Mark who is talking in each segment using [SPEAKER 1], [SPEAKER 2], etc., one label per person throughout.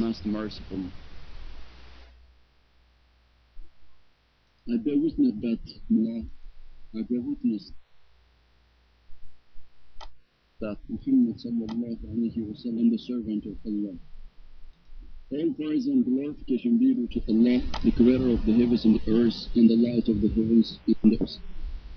[SPEAKER 1] pronounced merciful. I bear witness that Allah, I bear witness that Muhammad sallallahu alayhi wa sallam, the servant of Allah. All praise and glorification be due to Allah, the creator of the heavens and the earth, and the light of the heavens and the earth.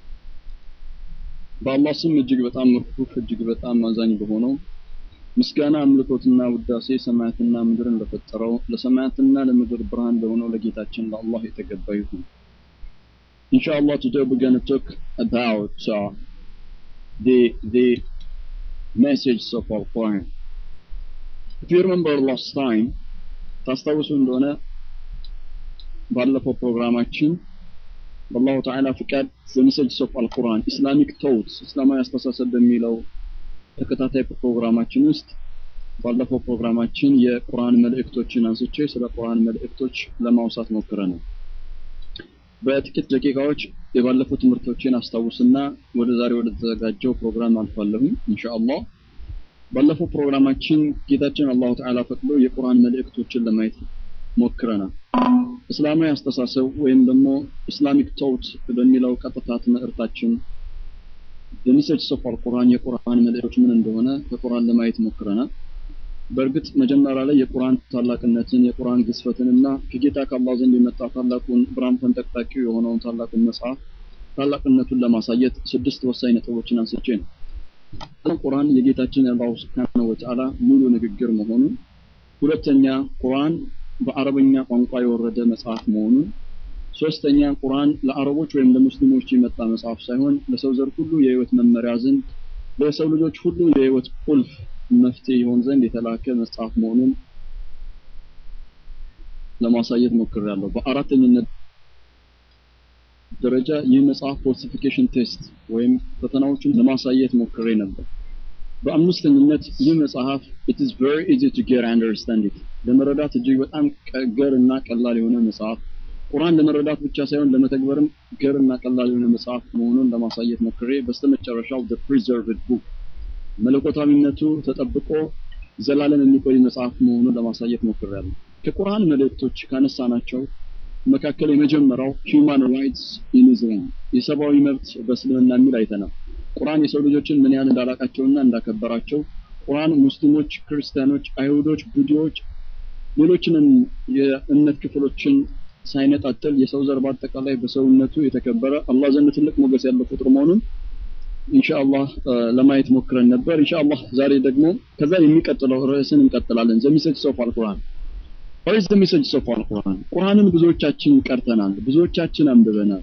[SPEAKER 1] በአላህ ስም እጅግ በጣም ርኅሩህ እጅግ በጣም አዛኝ በሆነው ምስጋና አምልኮትና ውዳሴ ሰማያትና ምድርን ለፈጠረው ለሰማያትና ለምድር ብርሃን ለሆነው ለጌታችን ለአላህ የተገባ ይሁን። Inshallah, today we're going to talk about uh, the the message of our Quran. If you remember last time, ታስታውሱ እንደሆነ ባለፈው ፕሮግራማችን በአላሁ ተዓላ ፍቃድ the message of አልቁርአን ኢስላሚክ ቶትስ እስላማዊ አስተሳሰብ በሚለው ተከታታይ ፕሮግራማችን ውስጥ ባለፈው ፕሮግራማችን የቁርአን መልእክቶችን አንስቼ ስለ ቁርአን መልእክቶች ለማውሳት ሞክረናል። በጥቂት ደቂቃዎች የባለፉ ትምህርቶችን አስታውስና ወደ ዛሬ ወደ ተዘጋጀው ፕሮግራም አልፋለሁኝ ኢንሻአላህ። ባለፈው ፕሮግራማችን ጌታችን አላሁ ተዓላ ፈቅዶ የቁርአን መልእክቶችን ለማየት ሞክረናል። እስላማዊ አስተሳሰብ ወይም ደግሞ ኢስላሚክ ቶት በሚለው ቀጥታ ትምህርታችን በሚሰጅ ሶፍ አልቁርአን የቁርአን መልእክቶች ምን እንደሆነ ከቁርአን ለማየት ሞክረናል። በእርግጥ መጀመሪያ ላይ የቁርአን ታላቅነትን የቁርአን ግዝፈትንና ከጌታ ከአላህ ዘንድ የመጣ ታላቁን ብርሃን ፈንጠቅጣቂ የሆነውን ታላቁን መጽሐፍ ታላቅነቱን ለማሳየት ስድስት ወሳኝ ነጥቦችን አንስቼ ነው። ቁርአን የጌታችን የአላሁ ስብሓነሁ ወተዓላ ሙሉ ንግግር መሆኑን፣ ሁለተኛ ቁርአን በአረበኛ ቋንቋ የወረደ መጽሐፍ መሆኑን፣ ሶስተኛ ቁርአን ለአረቦች ወይም ለሙስሊሞች የመጣ መጽሐፍ ሳይሆን ለሰው ዘር ሁሉ የህይወት መመሪያ ዘንድ ለሰው ልጆች ሁሉ የህይወት ቁልፍ መፍትሄ ይሆን ዘንድ የተላከ መጽሐፍ መሆኑን ለማሳየት ሞክሬያለሁ። በአራተኝነት ደረጃ ይህ መጽሐፍ ፎልሲፊኬሽን ቴስት ወይም ፈተናዎችን ለማሳየት ሞክሬ ነበር። በአምስተኝነት ይህ መጽሐፍ it is very easy to get and understand it ለመረዳት እጅግ በጣም ገር እና ቀላል የሆነ መጽሐፍ ቁርአን ለመረዳት ብቻ ሳይሆን ለመተግበርም ገር እና ቀላል የሆነ መጽሐፍ መሆኑን ለማሳየት ሞክሬ በስተመጨረሻው the preserved book መለኮታዊነቱ ተጠብቆ ዘላለም የሚቆይ መጽሐፍ መሆኑን ለማሳየት ሞክሬያለሁ። ከቁርአን መልእክቶች ካነሳናቸው መካከል የመጀመሪያው ሂውማን ራይትስ ኢን ኢስላም የሰብአዊ መብት በእስልምና የሚል አይተናል። ቁርአን የሰው ልጆችን ምን ያህል እንዳላቃቸውና እንዳከበራቸው ቁርአን ሙስሊሞች፣ ክርስቲያኖች፣ አይሁዶች፣ ቡዲዎች ሌሎችንም የእምነት ክፍሎችን ሳይነጣጥል የሰው ዘር በአጠቃላይ በሰውነቱ የተከበረ አላህ ዘንድ ትልቅ ሞገስ ያለው ፍጡር መሆኑን ኢንሻአላህ ለማየት ሞክረን ነበር። ኢንሻአላህ ዛሬ ደግሞ ከዛ የሚቀጥለው ርዕስን እንቀጥላለን። ዘ ሜሴጅ ኦፍ አልቁርአን What is the message of Al-Quran? ቁርአንን ብዙዎቻችን ቀርተናል፣ ብዙዎቻችን አንብበናል።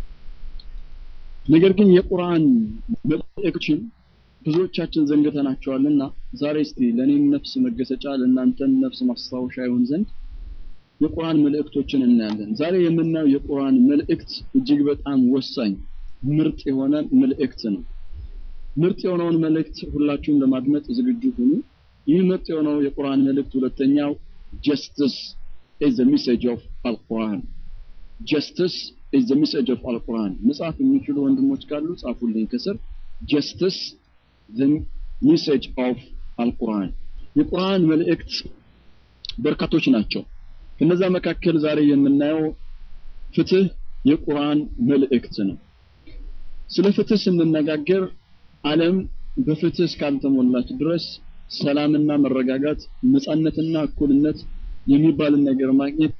[SPEAKER 1] ነገር ግን የቁርአን መልእክቶችን ብዙዎቻችን ዘንግተናቸዋልና ዛሬ እስቲ ለእኔም ነፍስ መገሰጫ ለእናንተም ነፍስ ማስታወሻ ይሆን ዘንድ የቁርአን መልእክቶችን እናያለን። ዛሬ የምናየው የቁርአን መልእክት እጅግ በጣም ወሳኝ ምርጥ የሆነ መልእክት ነው። ምርጥ የሆነውን መልእክት ሁላችሁም ለማድመጥ ዝግጁ ሁኑ። ይህ ምርጥ የሆነው የቁርአን መልእክት ሁለተኛው justice is the message of Al-Quran. Justice is the message of Al-Quran. መጽሐፍ የሚችሉ ወንድሞች ካሉ ጻፉልኝ ከስር justice the message of Al-Quran. የቁርአን መልእክት በርካቶች ናቸው። ከነዛ መካከል ዛሬ የምናየው ፍትህ የቁርአን መልእክት ነው። ስለ ፍትህ ስንነጋገር ዓለም በፍትህ እስካልተሞላች ድረስ ሰላምና መረጋጋት ነጻነትና እኩልነት የሚባልን ነገር ማግኘት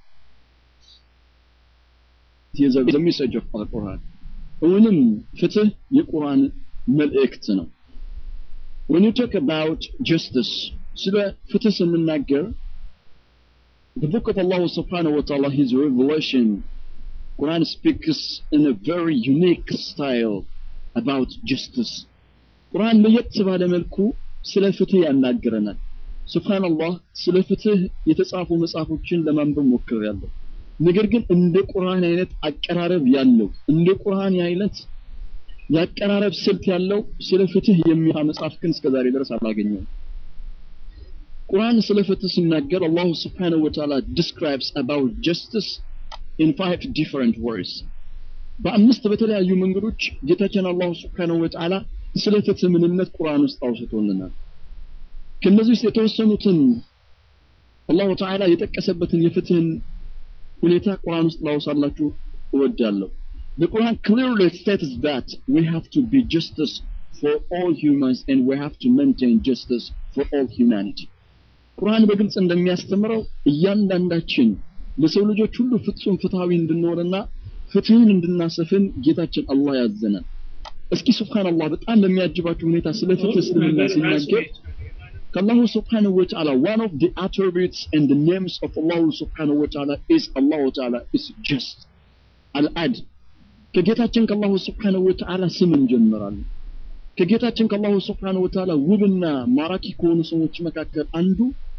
[SPEAKER 1] የዘ ሜሴጅ ኦፍ አልቁርአን እውንም ፍትህ የቁርአን መልእክት ነው። when you talk about justice ስለ ፍትህ ስንናገር the book of Allah subhanahu wa ta'ala his revelation Quran speaks in a very unique style about justice ቁርአን ለየት ባለ መልኩ ስለ ፍትህ ያናግረናል። ሱብሃንአላህ ስለ ፍትህ የተጻፉ መጽሐፎችን ለማንበብ ሞክሬያለሁ። ነገር ግን እንደ ቁርአን አይነት አቀራረብ ያለው እንደ ቁርአን አይነት የአቀራረብ ስልት ያለው ስለ ፍትህ የሚያ መጽሐፍ ግን እስከዛሬ ድረስ አላገኘውም። ቁርአን ስለ ፍትህ ሲናገር አላሁ ስብሓነሁ ወተዓላ describes about justice in five different words በአምስት በተለያዩ መንገዶች ጌታችን አላሁ ስብሓነሁ ወተዓላ ስለ ፍትህ ምንነት ቁርአን ውስጥ አውስቶልናል። ከነዚህ ውስጥ የተወሰኑትን አላሁ ተዓላ የጠቀሰበትን የፍትህን ሁኔታ ቁርአን ውስጥ ላውሳላችሁ እወዳለሁ። The Quran clearly states that we have to be justice for all humans and we have to maintain justice for all humanity. ቁርአን በግልጽ እንደሚያስተምረው እያንዳንዳችን ለሰው ልጆች ሁሉ ፍጹም ፍትሃዊ እንድንሆንና ፍትህን እንድናሰፍን ጌታችን አላህ ያዘናል። እስኪ ሱብሃንአላህ በጣም በሚያጅባችሁ ሁኔታ ስለ ፍትህ እስልምና ሲናገር ከአላሁ ስብሓነሁ ወተዓላ one of the attributes and the names of Allah subhanahu wa ta'ala is Allah ta'ala is just አልዓድ ከጌታችን ከአላሁ ስብሓነሁ ወተዓላ ስም እንጀምራለን። ከጌታችን ከአላሁ ስብሓነሁ ወተዓላ ውብና ማራኪ ከሆኑ ሰዎች መካከል አንዱ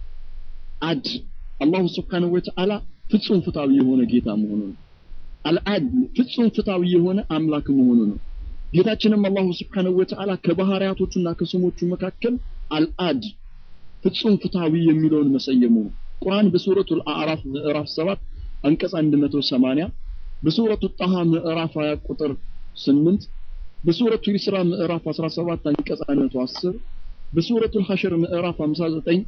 [SPEAKER 1] አድ አላሁ ስብሓነሁ ወተዓላ ፍጹም ፍትሃዊ የሆነ ጌታ መሆኑ ነው። አልዓድ ፍጹም ፍትሃዊ የሆነ አምላክ መሆኑ ነው። ጌታችንም አላሁ ስብሓነሁ ወተዓላ ከባህሪያቶቹና ከስሞቹ መካከል አልዓድ ፍጹም ፍትሃዊ የሚለውን መሰየሙ ነው። ቁርአን በሱረቱል አዕራፍ ምዕራፍ 7 አንቀጽ 180 በሱረቱ ጣሃ ምዕራፍ 20 ቁጥር 8 በሱረቱ ኢስራ ምዕራፍ 17 አንቀጽ 110 በሱረቱ ሐሽር ምዕራፍ 59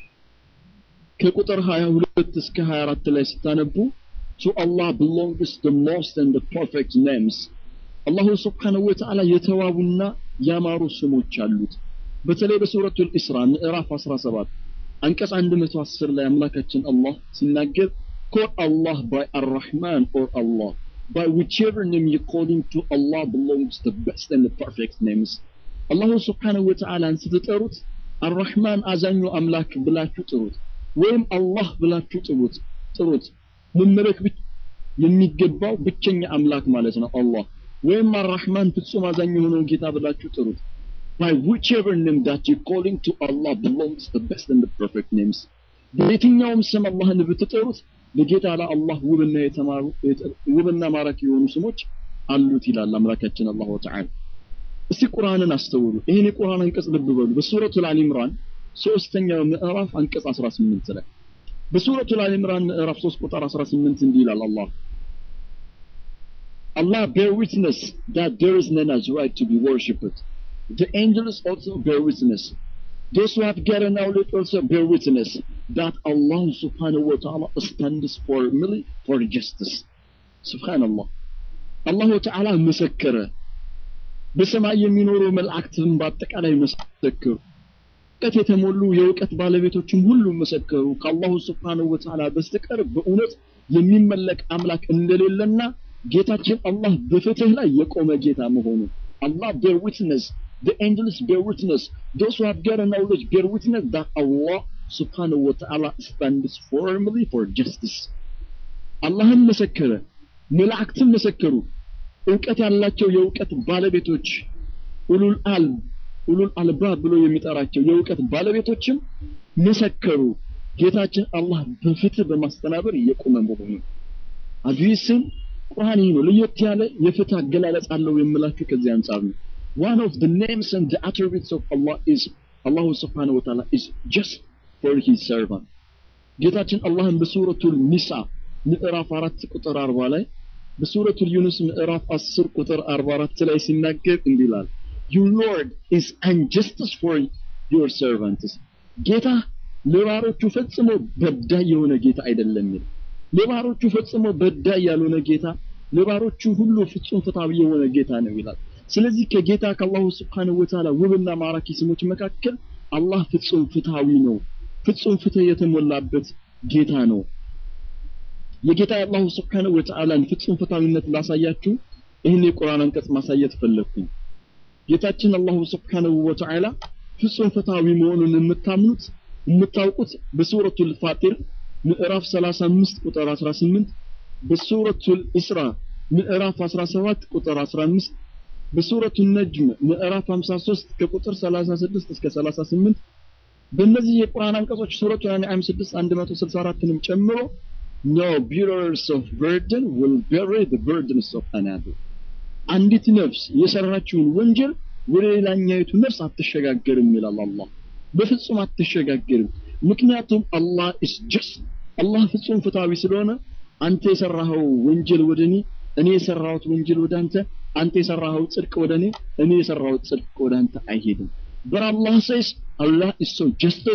[SPEAKER 1] ከቁጥር 22 እስከ 24 ላይ ስታነቡ to Allah belongs the most and the perfect names አላሁ ስብሓነሁ ወተዓላ የተዋቡና ያማሩ ስሞች አሉት። በተለይ በሱረቱል ኢስራ ምዕራፍ 17 አንቀጽ 110 ላይ አምላካችን አላህ ሲናገር call Allah by Ar-Rahman or Allah by whichever name you call him to Allah belongs the best and the perfect names አላሁ ስብሓነሁ ወተዓላን ስትጠሩት አርራህማን አዛኙ አምላክ ብላችሁ ጥሩት ወይም አላህ ብላችሁ ጥሩት ጥሩት መመለክ የሚገባው ብቸኛ አምላክ ማለት ነው አላህ ወይም አርራህማን ፍጹም አዛኝ የሆነው ጌታ ብላችሁ ጥሩት by whichever name that you calling to Allah belongs the best and the perfect names በየትኛውም ስም አላህን ብትጠሩት ለጌታ ለአላህ ውብና የተማሩ ውብና ማራኪ የሆኑ ስሞች አሉት ይላል አምላካችን አላሁ ተዓላ እስቲ ቁርአንን አስተውሉ ይህን የቁርአን አንቀጽ ልብ በሉ በሱረቱል አሊ ኢምራን ሶስተኛው ምዕራፍ አንቀጽ 18 ላይ በሱረቱል አሊ ኢምራን ምዕራፍ 3 ቁጥር 18 እንዲህ ይላል አላህ Allah bear witness that there is none as right to be worshipped. The angels also bear witness. Those who have gotten knowledge also bear witness that Allah subhanahu wa ta'ala stands for merely for justice. Subhanallah. አላሁ ተዓላ መሰከረ። በሰማይ የሚኖሩ መላእክትም በአጠቃላይ መሰከሩ። እውቀት የተሞሉ የእውቀት ባለቤቶችም ሁሉ መሰከሩ። ከአላሁ ስብሓነሁ ወተዓላ በስተቀር በእውነት የሚመለክ አምላክ እንደሌለና ጌታችን አላህ በፍትህ ላይ የቆመ ጌታ መሆኑ አላህ bear witness the angels bear witness those who have gotten knowledge bear witness that Allah subhanahu wa ta'ala stands firmly for justice አላህም መሰከረ መላእክትም መሰከሩ እውቀት ያላቸው የእውቀት ባለቤቶች ኡሉል አልብ ኡሉል አልባብ ብሎ የሚጠራቸው የእውቀት ባለቤቶችም መሰከሩ ጌታችን አላህ በፍትህ በማስተናበር እየቆመ መሆኑ አዲስም ቁርአን ይህ ነው ለየት ያለ የፍትህ አገላለጽ አለው የምላችሁ ከዚህ አንጻር ነው one of the names and the attributes of Allah is Allah subhanahu wa ta'ala is just for his servant ጌታችን አላህን በሱረቱል ኒሳ ምዕራፍ 4 ቁጥር 40 ላይ በሱረቱል ዩኑስ ምዕራፍ 10 ቁጥር 44 ላይ ሲናገር እንዲህ ይላል your lord is injustice for your servants ጌታ ለባሮቹ ፈጽሞ በዳይ የሆነ ጌታ አይደለም ይላል ለባሮቹ ፈጽሞ በዳይ ያልሆነ ጌታ ለባሮቹ ሁሉ ፍጹም ፍትሃዊ የሆነ ጌታ ነው ይላል ስለዚህ ከጌታ ከአላሁ ስብሓንሁ ወተዓላ ውብና ማራኪ ስሞች መካከል አላህ ፍጹም ፍትሃዊ ነው ፍጹም ፍትህ የተሞላበት ጌታ ነው የጌታ የአላሁ ስብሓንሁ ወተዓላን ፍጹም ፍትሃዊነት ላሳያችሁ ይህን የቁርአን አንቀጽ ማሳየት ፈለግኩኝ ጌታችን አላሁ ስብሓንሁ ወተዓላ ፍጹም ፍትሃዊ መሆኑን የምታምኑት የምታውቁት በሱረቱል ፋጢር ምዕራፍ 35 ቁጥር 18 በሱረቱል ኢስራ ምዕራፍ 17 ቁጥር 15 በሱረቱ ነጅም ምዕራፍ 53 ከቁጥር 36 እስከ 38 በእነዚህ የቁርአን አንቀጾች ሱረቱ አንዓም 6 164ንም ጨምሮ no bearers of burden will bear the burdens of another አንዲት ነፍስ የሰራችውን ወንጀል ወደ ሌላኛይቱ ነፍስ አትሸጋገርም ይላል አላህ በፍጹም አትሸጋገርም ምክንያቱም አላህ is just አላህ ፍጹም ፍትሃዊ ስለሆነ አንተ የሰራኸው ወንጀል ወደ እኔ እኔ የሰራሁት ወንጀል ወደ አንተ አንተ የሰራኸው ጽድቅ ወደ እኔ እኔ የሰራሁት ጽድቅ ወደ አንተ አይሄድም but Allah says Allah is so justice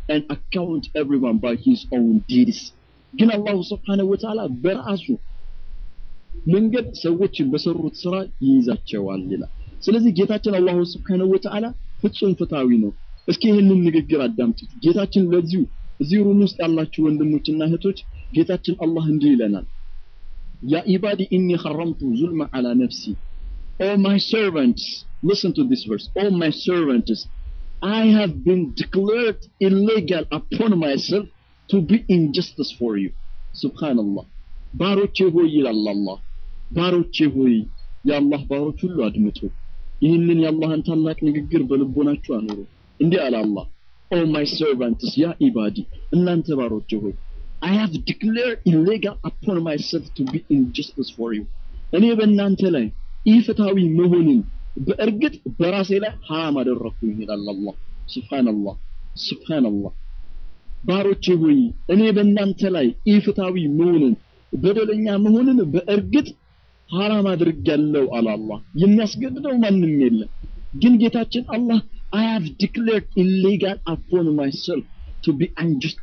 [SPEAKER 1] and account everyone by his own deeds ግን አላሁ ስብሓነሁ ወተዓላ በራሱ መንገድ ሰዎች በሰሩት ስራ ይይዛቸዋል ይላል ስለዚህ ጌታችን አላሁ ስብሓነሁ ወተዓላ ፍጹም ፍትሃዊ ነው እስኪ ይህንን ንግግር አዳምጡት ጌታችን ለዚሁ እዚህ ሩም ውስጥ ያላችሁ ወንድሞችና እህቶች ጌታችን አላህ እንዲህ ይለናል ያ ኢባዲ ኢኒ ሐረምቱ ዙልመ ዐላ ነፍሲ O my servants, listen to this verse. O my servants, I have been declared illegal upon myself to be injustice for you. Subhanallah. ባሮቼ ሆይ ይላል አላህ ባሮቼ ሆይ የአላህ ባሮች ሁሉ አድምጡ ይህንን የአላህን ታላቅ ንግግር በልቦናችሁ አኑሩ እንዲህ አለ አላህ ኦ ማይ ሰርቫንትስ ያ ኢባዲ እናንተ ባሮቼ ሆይ I have declared illegal upon myself to be injustice for you እኔ በእናንተ ላይ ኢፍትሃዊ መሆንን በእርግጥ በራሴ ላይ ሐራም አደረኩኝ ይላል አላህ ሱብሃንአላህ ሱብሃንአላህ ባሮቼ ሆይ እኔ በእናንተ ላይ ኢፍትሃዊ መሆንን በደለኛ መሆንን በእርግጥ ሐራም አድርጋለሁ አለ አላህ የሚያስገድደው ማንም የለም ግን ጌታችን አላህ I have declared illegal upon myself to be unjust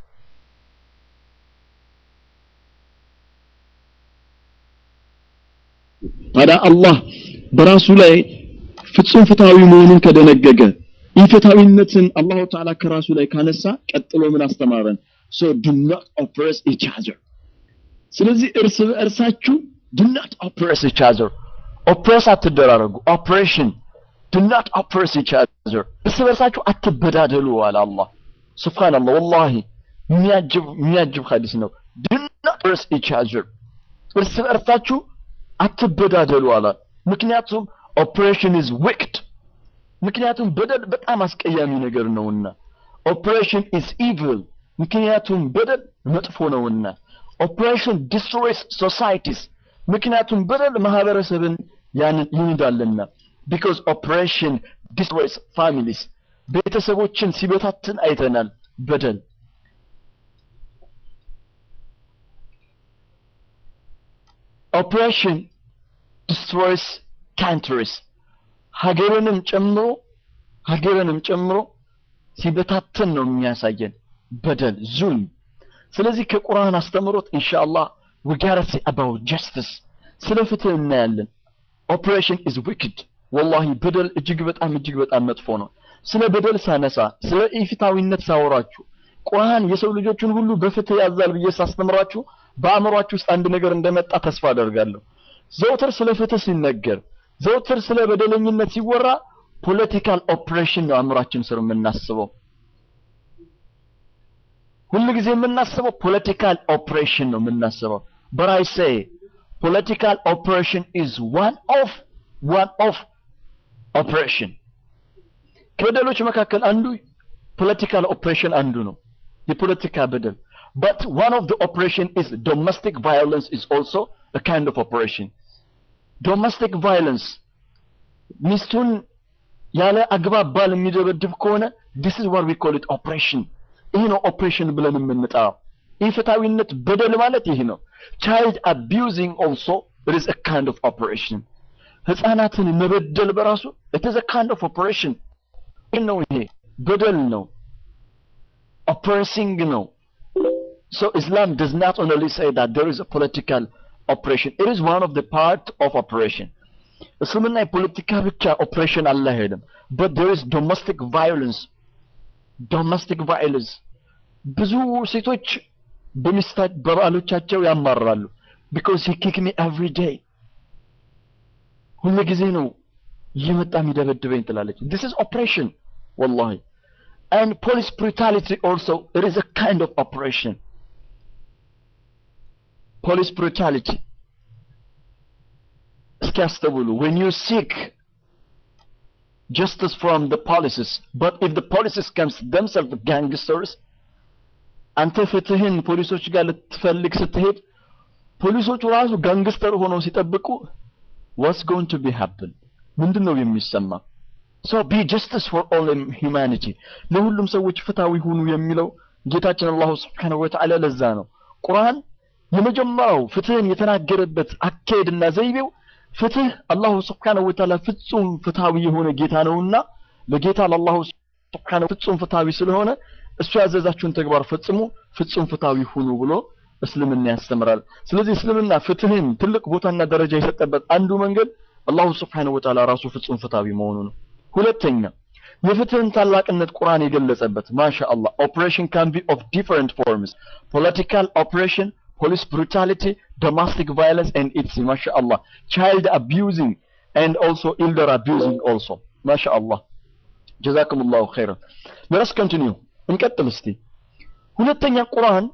[SPEAKER 1] ታዲያ አላህ በራሱ ላይ ፍጹም ፍትሃዊ መሆኑን ከደነገገ ኢፍትሃዊነትን አላሁ ተዓላ ከራሱ ላይ ካነሳ ቀጥሎ ምን አስተማረን so do not oppress each other ስለዚህ እርስ በእርሳችሁ do not oppress each other ኦፕሬስ አትደራረጉ ኦፕሬሽን do not oppress each other እርስ በእርሳችሁ አትበዳደሉ አለ አላህ ሱብሃንአላህ ወላሂ የሚያጅብ የሚያጅብ ሐዲስ ነው do not oppress each other እርስ በእርሳችሁ አትበዳደሉ አለ ምክንያቱም ኦፕሬሽን ኢዝ ዊክድ ምክንያቱም በደል በጣም አስቀያሚ ነገር ነውና ኦፕሬሽን ኢዝ ኢቪል ምክንያቱም በደል መጥፎ ነውና ኦፕሬሽን ዲስትሮይስ ሶሳይቲስ ምክንያቱም በደል ማህበረሰብን ያንን ይንዳልና ቢኮዝ ኦፕሬሽን ዲስትሮይስ ፋሚሊስ ቤተሰቦችን ሲበታትን አይተናል በደል ኦፕሬሽን ዲስትሮይስ ካንትሪስ ሀገርንም ጨምሮ ሀገርንም ጨምሮ ሲበታተን ነው የሚያሳየን በደል ዙልም ስለዚህ ከቁርአን አስተምሮት ኢንሻአላህ we gotta say about justice ስለ ፍትህ እናያለን ኦፕሬሽን ኢዝ ዊክድ ወላሂ በደል እጅግ በጣም እጅግ በጣም መጥፎ ነው ስለ በደል ሳነሳ ስለ ኢፍታዊነት ሳወራችሁ ቁርአን የሰው ልጆችን ሁሉ በፍትህ ያዛል ብዬ ሳስተምራችሁ በአእምሯችሁ ውስጥ አንድ ነገር እንደመጣ ተስፋ አደርጋለሁ ዘውትር ስለ ፍትህ ሲነገር ዘውትር ስለ በደለኝነት ሲወራ ፖለቲካል ኦፕሬሽን ነው አእምሯችን ስር የምናስበው ሁሉ ጊዜ የምናስበው ፖለቲካል ኦፕሬሽን ነው የምናስበው but I say political operation is one of one of operation ከበደሎች መካከል አንዱ ፖለቲካል ኦፕሬሽን አንዱ ነው የፖለቲካ በደል but one of the operation is domestic violence is also a kind of operation ዶሜስቲክ ቫይለንስ ሚስቱን ያለ አግባብ ባል የሚደበድብ ከሆነ this is what we call it operation ይህ ነው ኦፕሬሽን ብለን የምንጠራው ኢፍታዊነት በደል ማለት ይህ ነው child abusing also it is a kind of operation ህፃናትን መበደል በራሱ it is a kind of operation ይህ ነው ይሄ በደል ነው oppressing ነው so islam does not only say that there is a political operation it is one of the part of operation እስልምና የፖለቲካ ብቻ ኦፕሬሽን አላሄድም but there is domestic violence domestic violence ብዙ ሴቶች በሚስታ በባሎቻቸው ያማራሉ because he kick me every day ሁሉ ጊዜ ነው እየመጣ የሚደበድበኝ ትላለች this is operation wallahi and police brutality also it is a kind of operation police brutality እስኪ አስተውሉ when you seek justice from the policies but if the policies comes themselves gangsters አንተ ፍትህን ፖሊሶች ጋር ልትፈልግ ስትሄድ ፖሊሶቹ ራሱ ጋንግስተር ሆነው ሲጠብቁ what's going to be happen ምንድን ነው የሚሰማ so be justice for all humanity ለሁሉም ሰዎች ፍትሃዊ ሁኑ የሚለው ጌታችን አላሁ ስብሓነሁ ወተዓላ ለዛ ነው ቁርአን የመጀመሪያው ፍትህን የተናገረበት አካሄድና ዘይቤው ፍትህ አላሁ ስብሓነሁ ወተዓላ ፍጹም ፍትሃዊ የሆነ ጌታ ነውና ለጌታ ለአላሁ ስብሓነሁ ፍጹም ፍትሃዊ ስለሆነ እሱ ያዘዛችሁን ተግባር ፈጽሙ ፍጹም ፍትሃዊ ሁኑ ብሎ እስልምና ያስተምራል ስለዚህ እስልምና ፍትህን ትልቅ ቦታና ደረጃ የሰጠበት አንዱ መንገድ አላሁ ስብሓነሁ ወተዓላ ራሱ ፍጹም ፍትሃዊ መሆኑ ነው ሁለተኛ የፍትህን ታላቅነት ቁርአን የገለጸበት ማሻአላህ ኦፕሬሽን ካን ቢ ኦፍ ዲፈረንት ፎርምስ ፖለቲካል ኦፕሬሽን ፖሊስ ብሩታሊቲ ዶሜስቲክ ቫይለንስ ኤንድ ኢትስ ማሻአላህ ቻይልድ አቢዩዚንግ ኤንድ ኦልሶ ኢልደር አቢዩዚንግ ኦልሶ ማሻአላህ ጀዛኩም ላሁ ኸይረን ለረስ ኮንቲኒዩ እንቀጥል እስቲ ሁለተኛ ቁርአን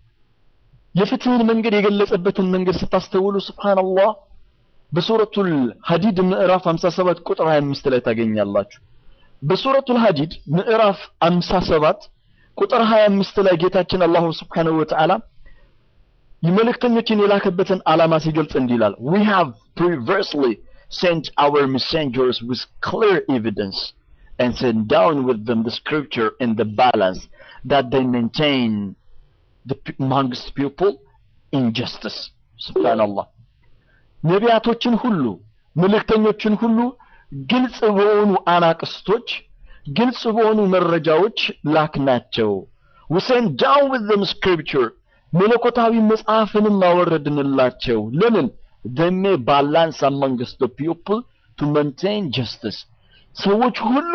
[SPEAKER 1] የፍትህን መንገድ የገለጸበትን መንገድ ስታስተውሉ ስብሓንላህ በሱረቱል ሀዲድ ምዕራፍ 57 ቁጥር 25 ላይ ታገኛላችሁ በሱረቱል ሀዲድ ምዕራፍ 57 ቁጥር 25 ላይ ጌታችን አላሁ ስብሓንሁ ወተዓላ የመልእክተኞችን የላከበትን ዓላማ ሲገልጽ እንዲህ ይላል we have previously sent our messengers with clear evidence and sent down with them the scripture and the balance that they maintain the p- amongst people injustice subhanallah ነቢያቶችን ሁሉ መልእክተኞችን ሁሉ ግልጽ በሆኑ አናቅስቶች ግልጽ በሆኑ መረጃዎች ላክናቸው we sent down with them scripture መለኮታዊ መጽሐፍንም አወረድንላቸው ለምን they may balance amongst the people to maintain justice ሰዎች ሁሉ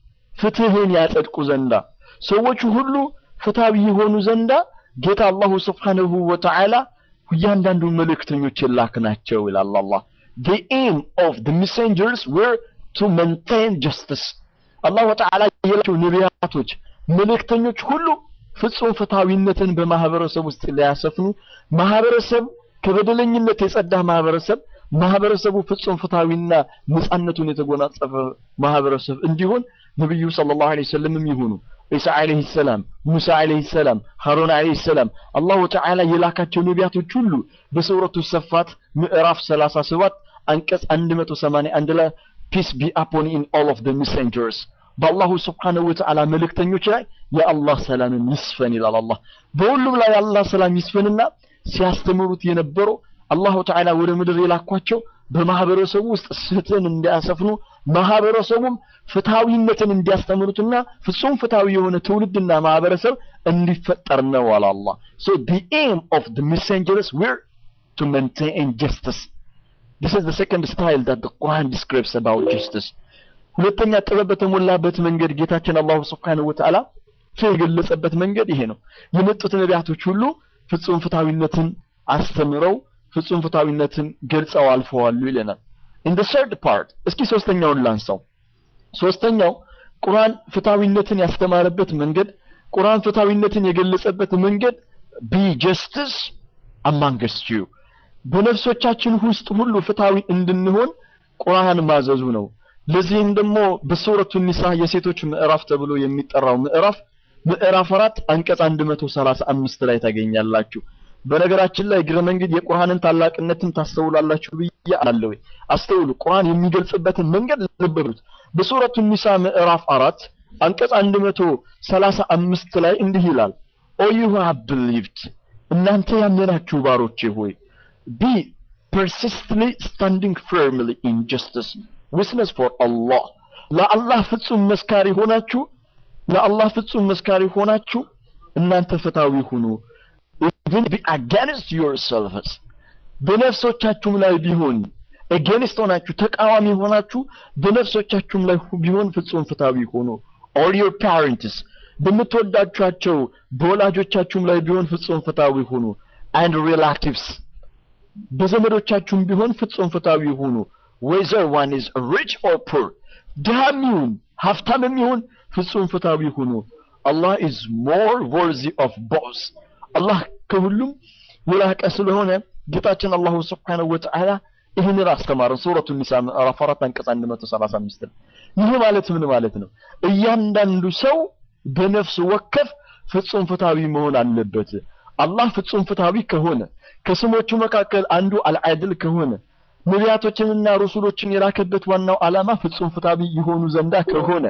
[SPEAKER 1] ፍትህን ያጸድቁ ዘንዳ ሰዎች ሁሉ ፍትሃዊ የሆኑ ዘንዳ ጌታ አላሁ ስብሓንሁ ወተዓላ እያንዳንዱ መልእክተኞችን ላክናቸው ይላል አላህ the aim of the messengers were to maintain justice አላሁ ተዓላ የላቸው ነቢያቶች መልእክተኞች ሁሉ ፍጹም ፍትሃዊነትን በማህበረሰብ ውስጥ ሊያሰፍኑ ማህበረሰብ ከበደለኝነት የጸዳ ማህበረሰብ ማህበረሰቡ ፍጹም ፍትሃዊና ነጻነቱን የተጎናጸፈ ማህበረሰብ እንዲሆን ነብዩ ሰለላሁ ዐለይሂ ወሰለም ይሁኑ ኢሳ ዐለይሂ ሰላም ሙሳ ዐለይሂ ሰላም ሃሩን ዐለይሂ ሰላም አላሁ ተዓላ የላካቸው ነቢያቶች ሁሉ በሱረቱ ሰፋት ምዕራፍ 37 አንቀጽ 181 ላይ ፒስ ቢ አፖን ኢን ኦል ኦፍ ዘ ሜሴንጀርስ በአላሁ ስብሓነሁ ወተዓላ መልእክተኞች ላይ የአላህ ሰላምን ይስፈን ይላል አላህ በሁሉም ላይ የአላህ ሰላም ይስፈንና ሲያስተምሩት የነበረው አላሁ ተዓላ ወደ ምድር የላኳቸው በማህበረሰቡ ውስጥ ፍትህን እንዲያሰፍኑ ማህበረሰቡም ፍትሃዊነትን እንዲያስተምሩትና ፍጹም ፍትሃዊ የሆነ ትውልድና ማህበረሰብ እንዲፈጠር ነው አለ አላህ so the aim of the messengers were to maintain justice this is the second style that the Quran describes about justice ሁለተኛ ጥበብ በተሞላበት መንገድ ጌታችን አላሁ ስብሓነሁ ወተዓላ የገለጸበት መንገድ ይሄ ነው የመጡት ነቢያቶች ሁሉ ፍጹም ፍትሃዊነትን አስተምረው ፍጹም ፍትሃዊነትን ገልጸው አልፈዋሉ ይለናል in the third part እስኪ ሶስተኛውን ላንሳው ሶስተኛው ቁርአን ፍትሃዊነትን ያስተማረበት መንገድ ቁርአን ፍትሃዊነትን የገለጸበት መንገድ be justice amongst you በነፍሶቻችን ውስጥ ሁሉ ፍትሃዊ እንድንሆን ቁርአን ማዘዙ ነው ለዚህም ደግሞ በሱረቱ ኒሳ የሴቶች ምዕራፍ ተብሎ የሚጠራው ምዕራፍ ምዕራፍ አራት አንቀጽ 135 ላይ ታገኛላችሁ በነገራችን ላይ እግረ መንገድ የቁርአንን ታላቅነትን ታስተውላላችሁ ብዬ አላለሁ አስተውሉ ቁርአን የሚገልጽበትን መንገድ ልብ በሉት በሱረቱ ኒሳ ምዕራፍ አራት አንቀጽ 135 ላይ እንዲህ ይላል ኦ ዩ ሃቭ ቢሊቭድ እናንተ ያመናችሁ ባሮቼ ሆይ ቢ persistently standing firmly in justice witness for Allah ለአላህ ፍጹም መስካሪ ሆናችሁ ለአላህ ፍጹም መስካሪ ሆናችሁ እናንተ ፍትሃዊ ሁኑ even be against yourselves በነፍሶቻችሁም ላይ ቢሆን against ሆናችሁ ተቃዋሚ ሆናችሁ በነፍሶቻችሁም ላይ ቢሆን ፍጹም ፍትሃዊ ሆኑ or your parents በምትወዳችኋቸው በወላጆቻችሁም ላይ ቢሆን ፍጹም ፍትሃዊ ሁኑ and relatives በዘመዶቻችሁም ቢሆን ፍጹም ፍትሃዊ ሁኑ whether one is rich or poor ድሃም ይሁን ሀብታምም ይሁን ፍጹም ፍትሃዊ ሁኑ Allah is more worthy of both አላህ ከሁሉም የላቀ ስለሆነ ጌታችን አላሁ ስብሓነሁ ወተዓላ ይህንን አስተማረን ሱረቱ ኒሳ ምዕራፍ 4 አንቀጽ 135 ይህ ማለት ምን ማለት ነው እያንዳንዱ ሰው በነፍስ ወከፍ ፍጹም ፍትሃዊ መሆን አለበት አላህ ፍጹም ፍትሃዊ ከሆነ ከስሞቹ መካከል አንዱ አልዓድል ከሆነ ነቢያቶችንና ሩሱሎችን የላከበት ዋናው ዓላማ ፍጹም ፍትሃዊ የሆኑ ዘንዳ ከሆነ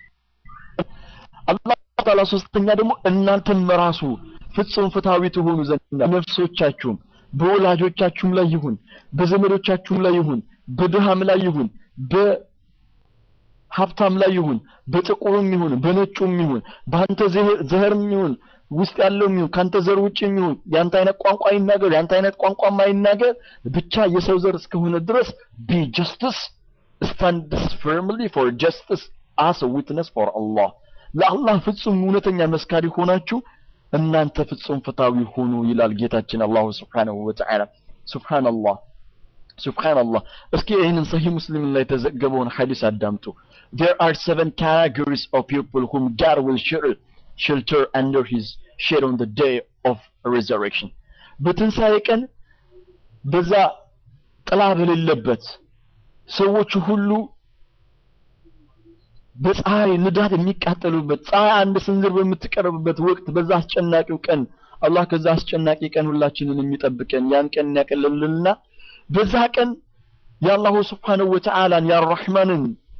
[SPEAKER 1] አላህ ተዓላ ሶስተኛ ደግሞ እናንተም ራሱ ፍጹም ፍትሃዊ ትሆኑ ዘንዳ ነፍሶቻችሁም በወላጆቻችሁም ላይ ይሁን በዘመዶቻችሁም ላይ ይሁን በድሃም ላይ ይሁን
[SPEAKER 2] ሀብታም ላይ ይሁን በጥቁሩም ይሁን በነጩም ይሁን በአንተ ዘህርም ይሁን ውስጥ ያለው ይሁን ካንተ ዘር ውጭ ይሁን ያንተ አይነት ቋንቋ ይናገር ያንተ አይነት ቋንቋ ማይናገር ብቻ የሰው ዘር እስከሆነ ድረስ ቢ ጀስትስ ስታንድስ ፈርምሊ ፎር ጀስትስ አስ ዊትነስ ፎር አላህ ለአላህ ፍጹም እውነተኛ መስካሪ ሆናችሁ እናንተ ፍጹም ፍታዊ ሁኑ ይላል ጌታችን አላሁ ስብሓነሁ ወተዓላ ሱብሃንአላህ ሱብሃንአላህ እስኪ ይህንን ሰሂህ ሙስሊም ላይ የተዘገበውን ሐዲስ አዳምጡ there are seven categories of people whom God will shelter, shelter under his shade on the day of resurrection በትንሣኤ ቀን በዛ ጥላ በሌለበት ሰዎቹ ሁሉ በፀሐይ ንዳድ የሚቃጠሉበት ፀሐይ አንድ ስንዝር በምትቀርብበት ወቅት በዛ አስጨናቂው ቀን አላህ ከዛ አስጨናቂ ቀን ሁላችንን የሚጠብቀን ያን ቀን ያቀልልልና በዛ ቀን የአላሁ ስብሓንሁ ወተዓላን የአራሕማንን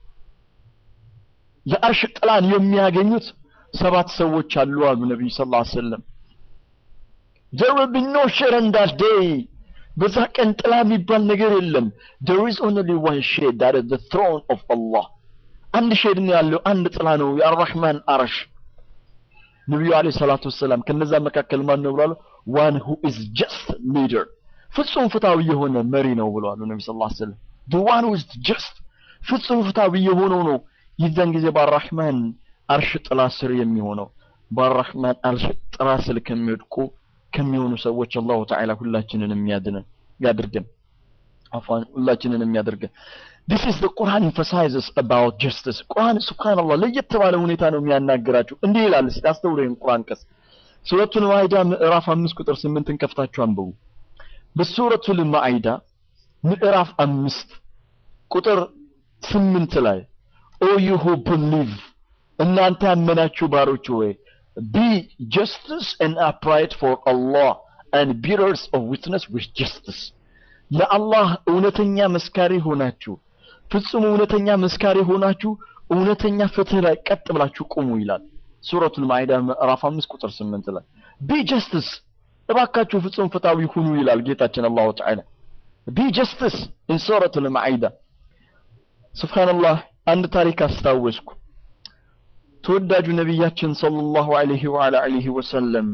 [SPEAKER 2] የአርሽ ጥላን የሚያገኙት ሰባት ሰዎች አሉ አሉ ነቢዩ ስ ላ ሰለም there will be no shade on that day በዛ ቀን ጥላ የሚባል ነገር የለም there is only one shade that is the throne of Allah አንድ ሼድ ነው ያለው አንድ ጥላ ነው የአራሕማን አርሽ ነቢዩ አለ ሰላቱ ወሰላም ከነዛ መካከል ማን ነው ብሏል ዋን ሁ ኢዝ ጀስት ሊደር ፍጹም ፍትሃዊ የሆነ መሪ ነው ብለዋል ነቢ ስ ላ ስለም the one who is just ፍጹም ፍትሃዊ የሆነው ነው የዛን ጊዜ በአራሕማን አርሽ ጥላ ስር የሚሆነው በአራሕማን አርሽ ጥላ ስር ከሚወድቁ ከሚሆኑ ሰዎች አላሁ ተዓላ ሁላችንን የሚያድነን ያድርገን አፋን ሁላችንን የሚያደርገን this is the Quran emphasizes about justice ቁርአን ሱብሃንአላህ ለየት ባለ ሁኔታ ነው የሚያናግራችሁ እንዲህ ይላል እስቲ አስተውሉ ይህን ቁርአን ቀስ ሱረቱል ማኢዳ ምዕራፍ 5 ቁጥር 8 ከፍታችሁ አንብቡ በሱረቱል ማኢዳ ምዕራፍ 5 ቁጥር 8 ላይ ኦ ዩ ሁ believe እናንተ ያመናችሁ ባሮች ሆይ be justice and upright for Allah and bearers of witness with justice ለአላህ እውነተኛ መስካሪ ሆናችሁ ፍጹም እውነተኛ መስካሪ ሆናችሁ እውነተኛ ፍትህ ላይ ቀጥ ብላችሁ ቁሙ ይላል ሱረቱል ማኢዳ ምዕራፍ 5 ቁጥር 8 ላይ ቢ ጀስትስ እባካችሁ ፍጹም ፍትሃዊ ሁኑ ይላል ጌታችን አላሁ ተዓላ ቢ ጀስትስ ኢን ሱረቱል ማኢዳ ሱብሃንአላህ አንድ ታሪክ አስታወስኩ ተወዳጁ ነቢያችን ሰለላሁ ዐለይሂ ወዐላ ዐለይሂ ወሰለም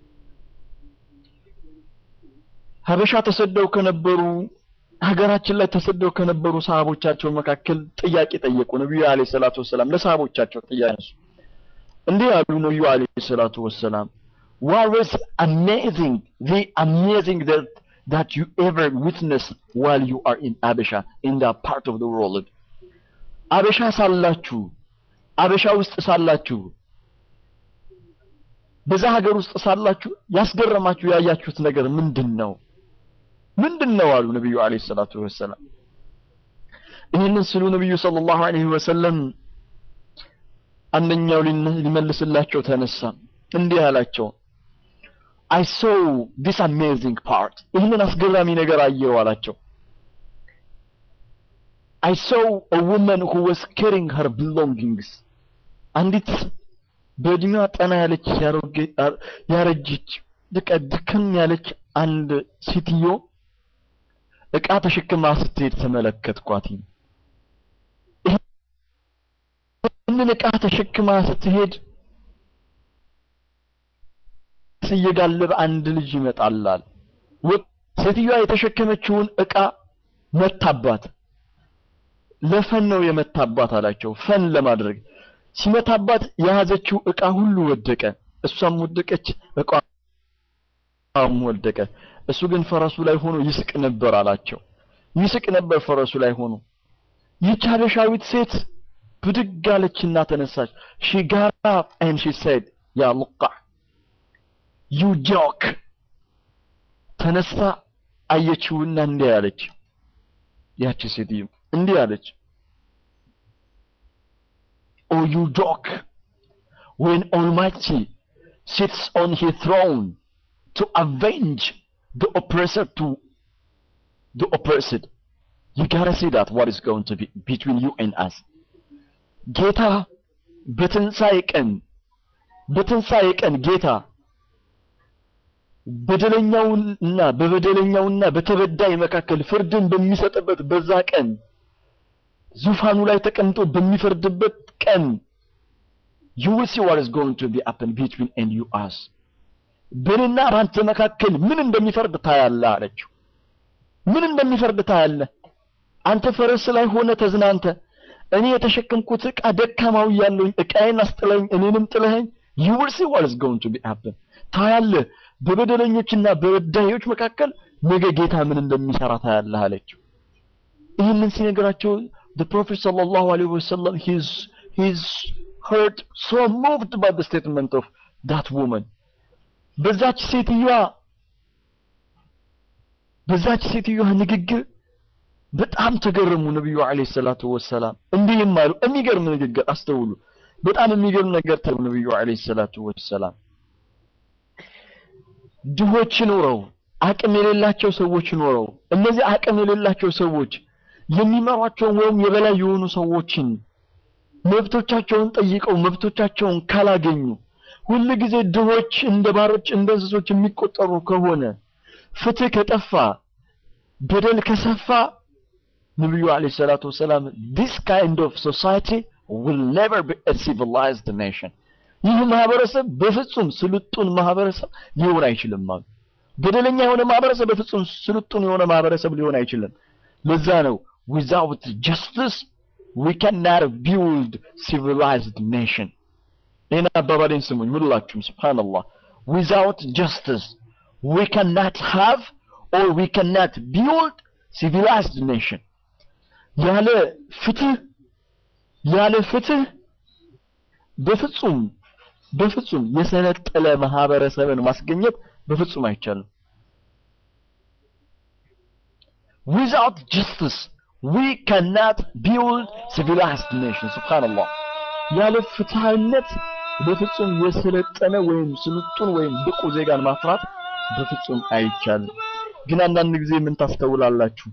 [SPEAKER 2] ሀበሻ ተሰደው ከነበሩ ሀገራችን ላይ ተሰደው ከነበሩ ሰሃቦቻቸው መካከል ጥያቄ ጠየቁ ነቢዩ አለይሂ ሰላቱ ወሰላም ለሰሃቦቻቸው ጥያቄ ነሱ እንዲህ ያሉ ነቢዩ አለይሂ ሰላቱ ወሰላም what was amazing the amazing that that you ever witnessed while you are in Abisha in that part of the world አበሻ ሳላችሁ አበሻ ውስጥ ሳላችሁ በዛ ሀገር ውስጥ ሳላችሁ ያስገረማችሁ ያያችሁት ነገር ምንድን ነው ምንድን ነው አሉ ነቢዩ አለይሂ ሰላቱ ወሰላም ይህንን ስሉ ነቢዩ ሰለላሁ ዐለይሂ ወሰለም አንደኛው ሊመልስላቸው ተነሳ እንዲህ አላቸው I saw this amazing part ይህንን አስገራሚ ነገር አየው አላቸው I saw a woman who was carrying her belongings አንዲት በእድሜዋ ጠና ያለች ያረጀች በቃ ድክም ያለች አንድ ሴትዮ እቃ ተሸክማ ስትሄድ ተመለከትኳት ይህንን እቃ ተሸክማ ስትሄድ እየጋለበ አንድ ልጅ ይመጣላል ሴትዮዋ የተሸከመችውን እቃ መታባት ለፈን ነው የመታባት አላቸው ፈን ለማድረግ ሲመታባት የያዘችው እቃ ሁሉ ወደቀ እሷም ወደቀች እቃም ወደቀ እሱ ግን ፈረሱ ላይ ሆኖ ይስቅ ነበር አላቸው ይስቅ ነበር ፈረሱ ላይ ሆኖ ይህች ሀበሻዊት ሴት ብድግ አለችና ተነሳች ሺ ጋራ and she said ያ ሙቃ ዩ ጆክ ተነሳ አየችውና እንዲህ አለች ያቺ ሴትዮ እንዲህ አለች O you joke when Almighty sits on his throne to avenge the oppressor to the oppressed. You gotta see that what is going to be between you and us. ጌታ በትንሣኤ ቀን በትንሣኤ ቀን ጌታ በደለኛውና በበደለኛውና በተበዳይ መካከል ፍርድን በሚሰጥበት በዛ ቀን ዙፋኑ ላይ ተቀምጦ በሚፈርድበት ቀን you will see what is going to be happen between and you us በእኔና በአንተ መካከል ምን እንደሚፈርድ ታያለህ አለችው ምን እንደሚፈርድ ታያለህ አንተ ፈረስ ላይ ሆነ ተዝናንተ እኔ የተሸከምኩት ዕቃ ደካማው እያለሁኝ ዕቃዬን አስጥለኝ እኔንም ጥለኸኝ you will see what is going to be happen ታያለህ በበደለኞችና በበዳዮች መካከል ነገ ጌታ ምን እንደሚሰራ ታያለህ አለችው ይህንን ሲነግራቸው the prophet sallallahu alaihi wasallam he's he's hurt so moved by the statement of that woman በዛች ሴትዮዋ በዛች ሴትዮዋ ንግግር በጣም ተገረሙ ነብዩ አለይሂ ሰላቱ ወሰላም እንዲህም አሉ የሚገርም ንግግር አስተውሉ በጣም የሚገርም ነገር ተው ነብዩ አለይሂ ሰላቱ ወሰላም ድሆች ኖረው አቅም የሌላቸው ሰዎች ኖረው እነዚህ አቅም የሌላቸው ሰዎች የሚመሯቸውን ወይም የበላይ የሆኑ ሰዎችን መብቶቻቸውን ጠይቀው መብቶቻቸውን ካላገኙ ሁል ጊዜ ድሆች እንደ ባሮች እንደ እንስሶች የሚቆጠሩ ከሆነ ፍትህ ከጠፋ በደል ከሰፋ ነብዩ አለይሂ ሰላቱ ወሰላም this kind of society will never be a civilized nation ይህ ማህበረሰብ በፍጹም ስልጡን ማህበረሰብ ሊሆን አይችልም አሉ በደለኛ የሆነ ማህበረሰብ በፍጹም ስልጡን የሆነ ማህበረሰብ ሊሆን አይችልም ለዛ ነው without justice we cannot build civilized nation ይህን አባባሌን ስሙኝ ሁላችሁም ስብሓንላህ without justice we cannot have or we cannot build civilized nation ያለ ፍትህ ያለ ፍትህ በፍጹም በፍጹም የሰለጠለ ማህበረሰብን ማስገኘት በፍጹም አይቻልም without justice we cannot build civilized nation subhanallah ያለ ፍትሃዊነት በፍጹም የሰለጠነ ወይም ስልጡን ወይም ብቁ ዜጋን ማፍራት በፍጹም አይቻልም ግን አንዳንድ ጊዜ ምን ታስተውላላችሁ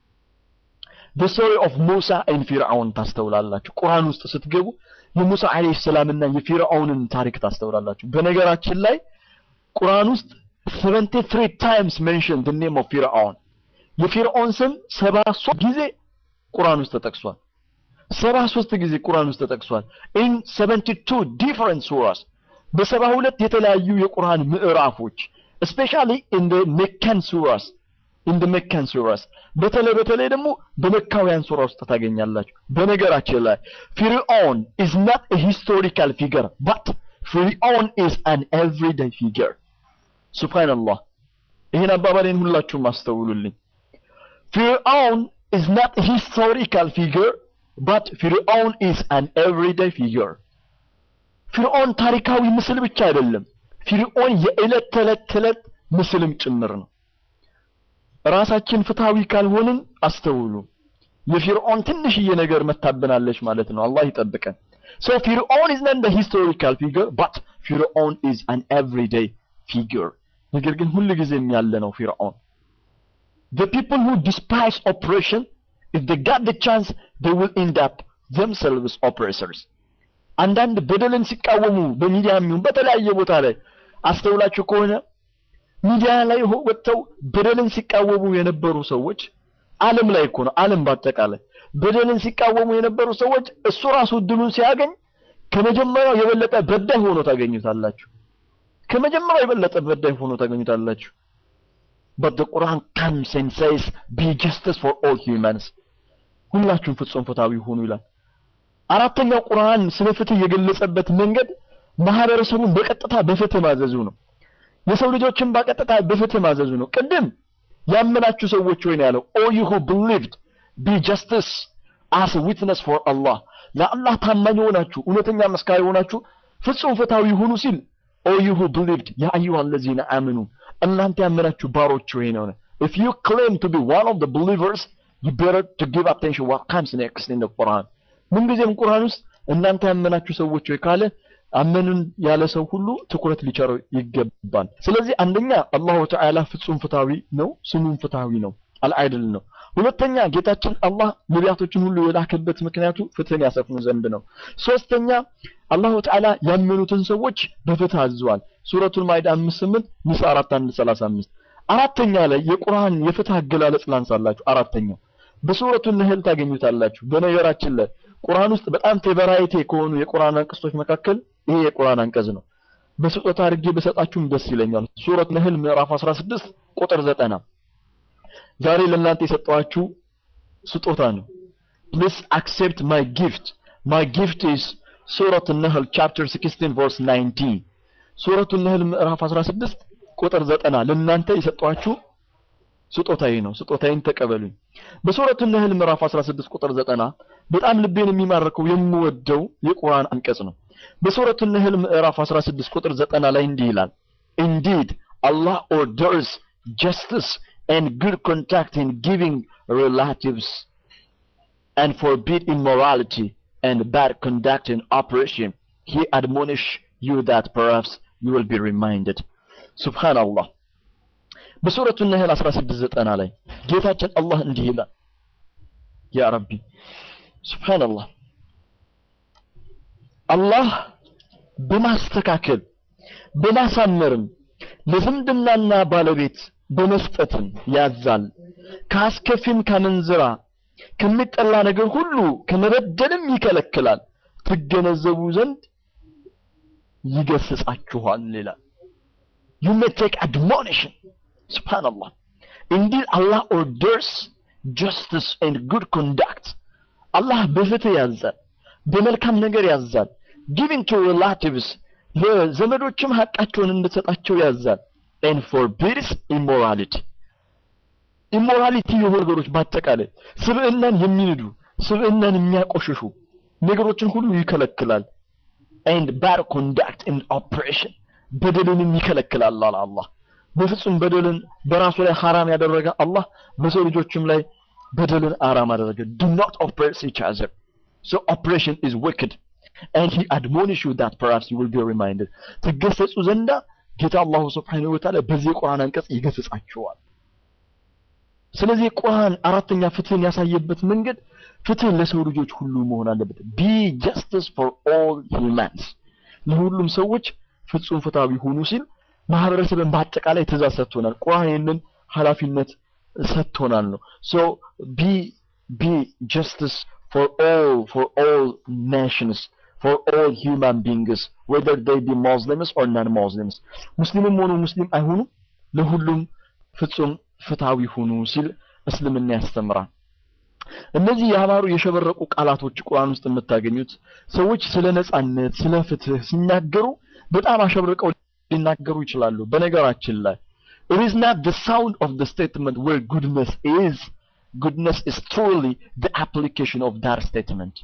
[SPEAKER 2] the story of Musa and ፊርዓውን ታስተውላላችሁ ቁርአን ውስጥ ስትገቡ የሙሳ አለይሂ ሰላምና የፊርዓውንን ታሪክ ታስተውላላችሁ በነገራችን ላይ ቁርአን ውስጥ 73 times mentioned the name of ፊርዓውን የፊርዓውን ስም 73 ጊዜ ቁርአን ውስጥ ተጠቅሷል 73 ጊዜ ቁርአን ውስጥ ተጠቅሷል in 72 different surahs በሰባ ሁለት የተለያዩ የቁርአን ምዕራፎች especially in the Meccan surahs in the Meccan surahs በተለይ በተለይ ደግሞ በመካውያን ሱራ ውስጥ ታገኛላችሁ በነገራችን ላይ ፊርዖን is not a historical figure but ፊርዖን is an everyday figure ሱብሃንአላህ ይህን አባባሌን ሁላችሁም አስተውሉልኝ ፊርዖን is not a historical figure but ፊርዖን is an everyday figure ፊርዖን ታሪካዊ ምስል ብቻ አይደለም ፊርዖን የዕለት ተዕለት ተዕለት ምስልም ጭምር ነው ራሳችን ፍትሃዊ ካልሆንን አስተውሉ የፊርዖን ትንሽዬ ነገር መታብናለች ማለት ነው አላህ ይጠብቀን so ፊርዖን is not the historical figure but ፊርዖን is an everyday figure ነገር ግን ሁሉ ጊዜም ያለ ነው ፊርዖን the people who despise oppression if they got the chance they will end up themselves oppressors አንዳንድ በደልን ሲቃወሙ በሚዲያ የሚሆን በተለያየ ቦታ ላይ አስተውላችሁ ከሆነ ሚዲያ ላይ ወጥተው በደልን ሲቃወሙ የነበሩ ሰዎች ዓለም ላይ እኮ ነው ዓለም በአጠቃላይ በደልን ሲቃወሙ የነበሩ ሰዎች እሱ ራሱ እድሉን ሲያገኝ ከመጀመሪያው የበለጠ በዳይ ሆኖ ታገኙታላችሁ ከመጀመሪያው የበለጠ በዳይ ሆኖ ታገኙታላችሁ but the Quran comes and says be justice for all humans ሁላችሁም ፍጹም ፍትሃዊ ሁኑ ይላል አራተኛው ቁርአን ስለ ፍትህ የገለጸበት መንገድ ማህበረሰቡን በቀጥታ በፍትህ ማዘዙ ነው የሰው ልጆችን በቀጥታ በፍትህ ማዘዙ ነው ቅድም ያመናችሁ ሰዎች ወይ ነው ያለው all you who believed be justice as a witness for Allah ለአላህ ታማኝ ሆናችሁ እውነተኛ መስካሪ ሆናችሁ ፍጹም ፍትሃዊ ሁኑ ሲል all you who believed ያ አዩሃ الذين آمنوا እናንተ ያመናችሁ ባሮች ወይ ነው if you claim to be one of the believers you better to give attention what comes next in the Quran ምንጊዜም ቁርአን ውስጥ እናንተ ያመናችሁ ሰዎች ወይ ካለ አመኑን ያለ ሰው ሁሉ ትኩረት ሊቸረው ይገባል ስለዚህ አንደኛ አላሁ ተዓላ ፍጹም ፍትሃዊ ነው ስሙም ፍትሃዊ ነው አልአይድል ነው ሁለተኛ ጌታችን አላህ ነቢያቶችን ሁሉ የላከበት ምክንያቱ ፍትህን ያሰፍኑ ዘንድ ነው ሶስተኛ አላሁ ተዓላ ያመኑትን ሰዎች በፍትህ አዝዟል ሱረቱል ማይዳ 58 ኒሳ 4 1 35 አራተኛ ላይ የቁርአን የፍትህ አገላለጽ ላንሳላችሁ አራተኛው በሱረቱ ነህል ታገኙታላችሁ። በነገራችን ላይ ቁርአን ውስጥ በጣም ፌቨራይቴ ከሆኑ የቁርአን አንቀጾች መካከል ይሄ የቁርአን አንቀጽ ነው። በስጦታ አድርጌ በሰጣችሁም ደስ ይለኛል። ሱረት ነህል ምዕራፍ 16 ቁጥር 90 ዛሬ ለእናንተ የሰጠኋችሁ ስጦታ ነው። ፕሊስ አክሴፕት ማይ ጊፍት ማይ ጊፍት ኢዝ ሱረት ነህል ቻፕተር 16 ቨርስ 19 ሱረቱ ነህል ምዕራፍ 16 ቁጥር 90 ለእናንተ የሰጠኋችሁ ስጦታዬ ነው። ስጦታዬን ተቀበሉኝ። በሱረቱ ነህል ምዕራፍ 16 ቁጥር 90 በጣም ልቤን የሚማርከው የምወደው የቁርአን አንቀጽ ነው። በሱረቱ ነህል ምዕራፍ 16 ቁጥር 90 ላይ እንዲህ ይላል Indeed Allah orders justice and good contact in giving relatives and forbid immorality and bad conduct in operation. He admonish you that perhaps you will be reminded. Subhanallah. በሱረቱ ነህል 16:90 ላይ ጌታችን አላህ እንዲህ ይላል ያ ረቢ ሱብሃንአላህ አላህ በማስተካከል በማሳመርም ለዝምድናና ባለቤት በመስጠትም ያዛል ከአስከፊም ከመንዝራ ከሚጠላ ነገር ሁሉ ከመበደልም ይከለክላል ትገነዘቡ ዘንድ ይገስጻችኋል ይላል you may take admonition subhanallah indeed allah orders justice and good conduct አላህ በፍትህ ያዛል በመልካም ነገር ያዛል giving to relatives ለዘመዶችም ሀቃቸውን እንድትሰጣቸው ያዛል and forbids immorality ኢሞራሊቲ የሆኑ ነገሮች በአጠቃላይ ስብዕናን የሚንዱ ስብዕናን የሚያቆሽሹ ነገሮችን ሁሉ ይከለክላል and bad conduct in operation በደልንም ይከለክላል አለ አላህ በፍጹም በደልን በራሱ ላይ ሐራም ያደረገ አላህ በሰው ልጆችም ላይ በደልን አራም አደረገ do not oppress each other so oppression is wicked and he admonish you that perhaps you will be reminded ትገሰጹ ዘንዳ ጌታ አላሁ ስብሓንሁ ወተዓላ በዚህ የቁርአን አንቀጽ ይገስጻችኋል ስለዚህ ቁርአን አራተኛ ፍትህን ያሳየበት መንገድ ፍትህ ለሰው ልጆች ሁሉ መሆን አለበት ቢ ጀስቲስ ፎር ኦል ሂውማንስ ለሁሉም ሰዎች ፍጹም ፍትሃዊ ሁኑ ሲል ማህበረሰብን በአጠቃላይ ትእዛዝ ሰጥቶናል ቁርአን ይህንን ኃላፊነት ሰጥቶናል ነው ሶ ቢ ቢ ጀስቲስ ፎር ኦል ፎር ኦል ናሽንስ for all human beings whether they be Muslims or non-Muslims ሙስሊምም ሆኑ ሙስሊም አይሆኑ ለሁሉም ፍጹም ፍትሃዊ ሁኑ ሲል እስልምና ያስተምራል እነዚህ ያማሩ የሸበረቁ ቃላቶች ቁርአን ውስጥ የምታገኙት ሰዎች ስለ ነጻነት ስለ ፍትህ ሲናገሩ በጣም አሸብርቀው ሊናገሩ ይችላሉ በነገራችን ላይ it is not the sound of the statement where goodness is goodness is truly the application of that statement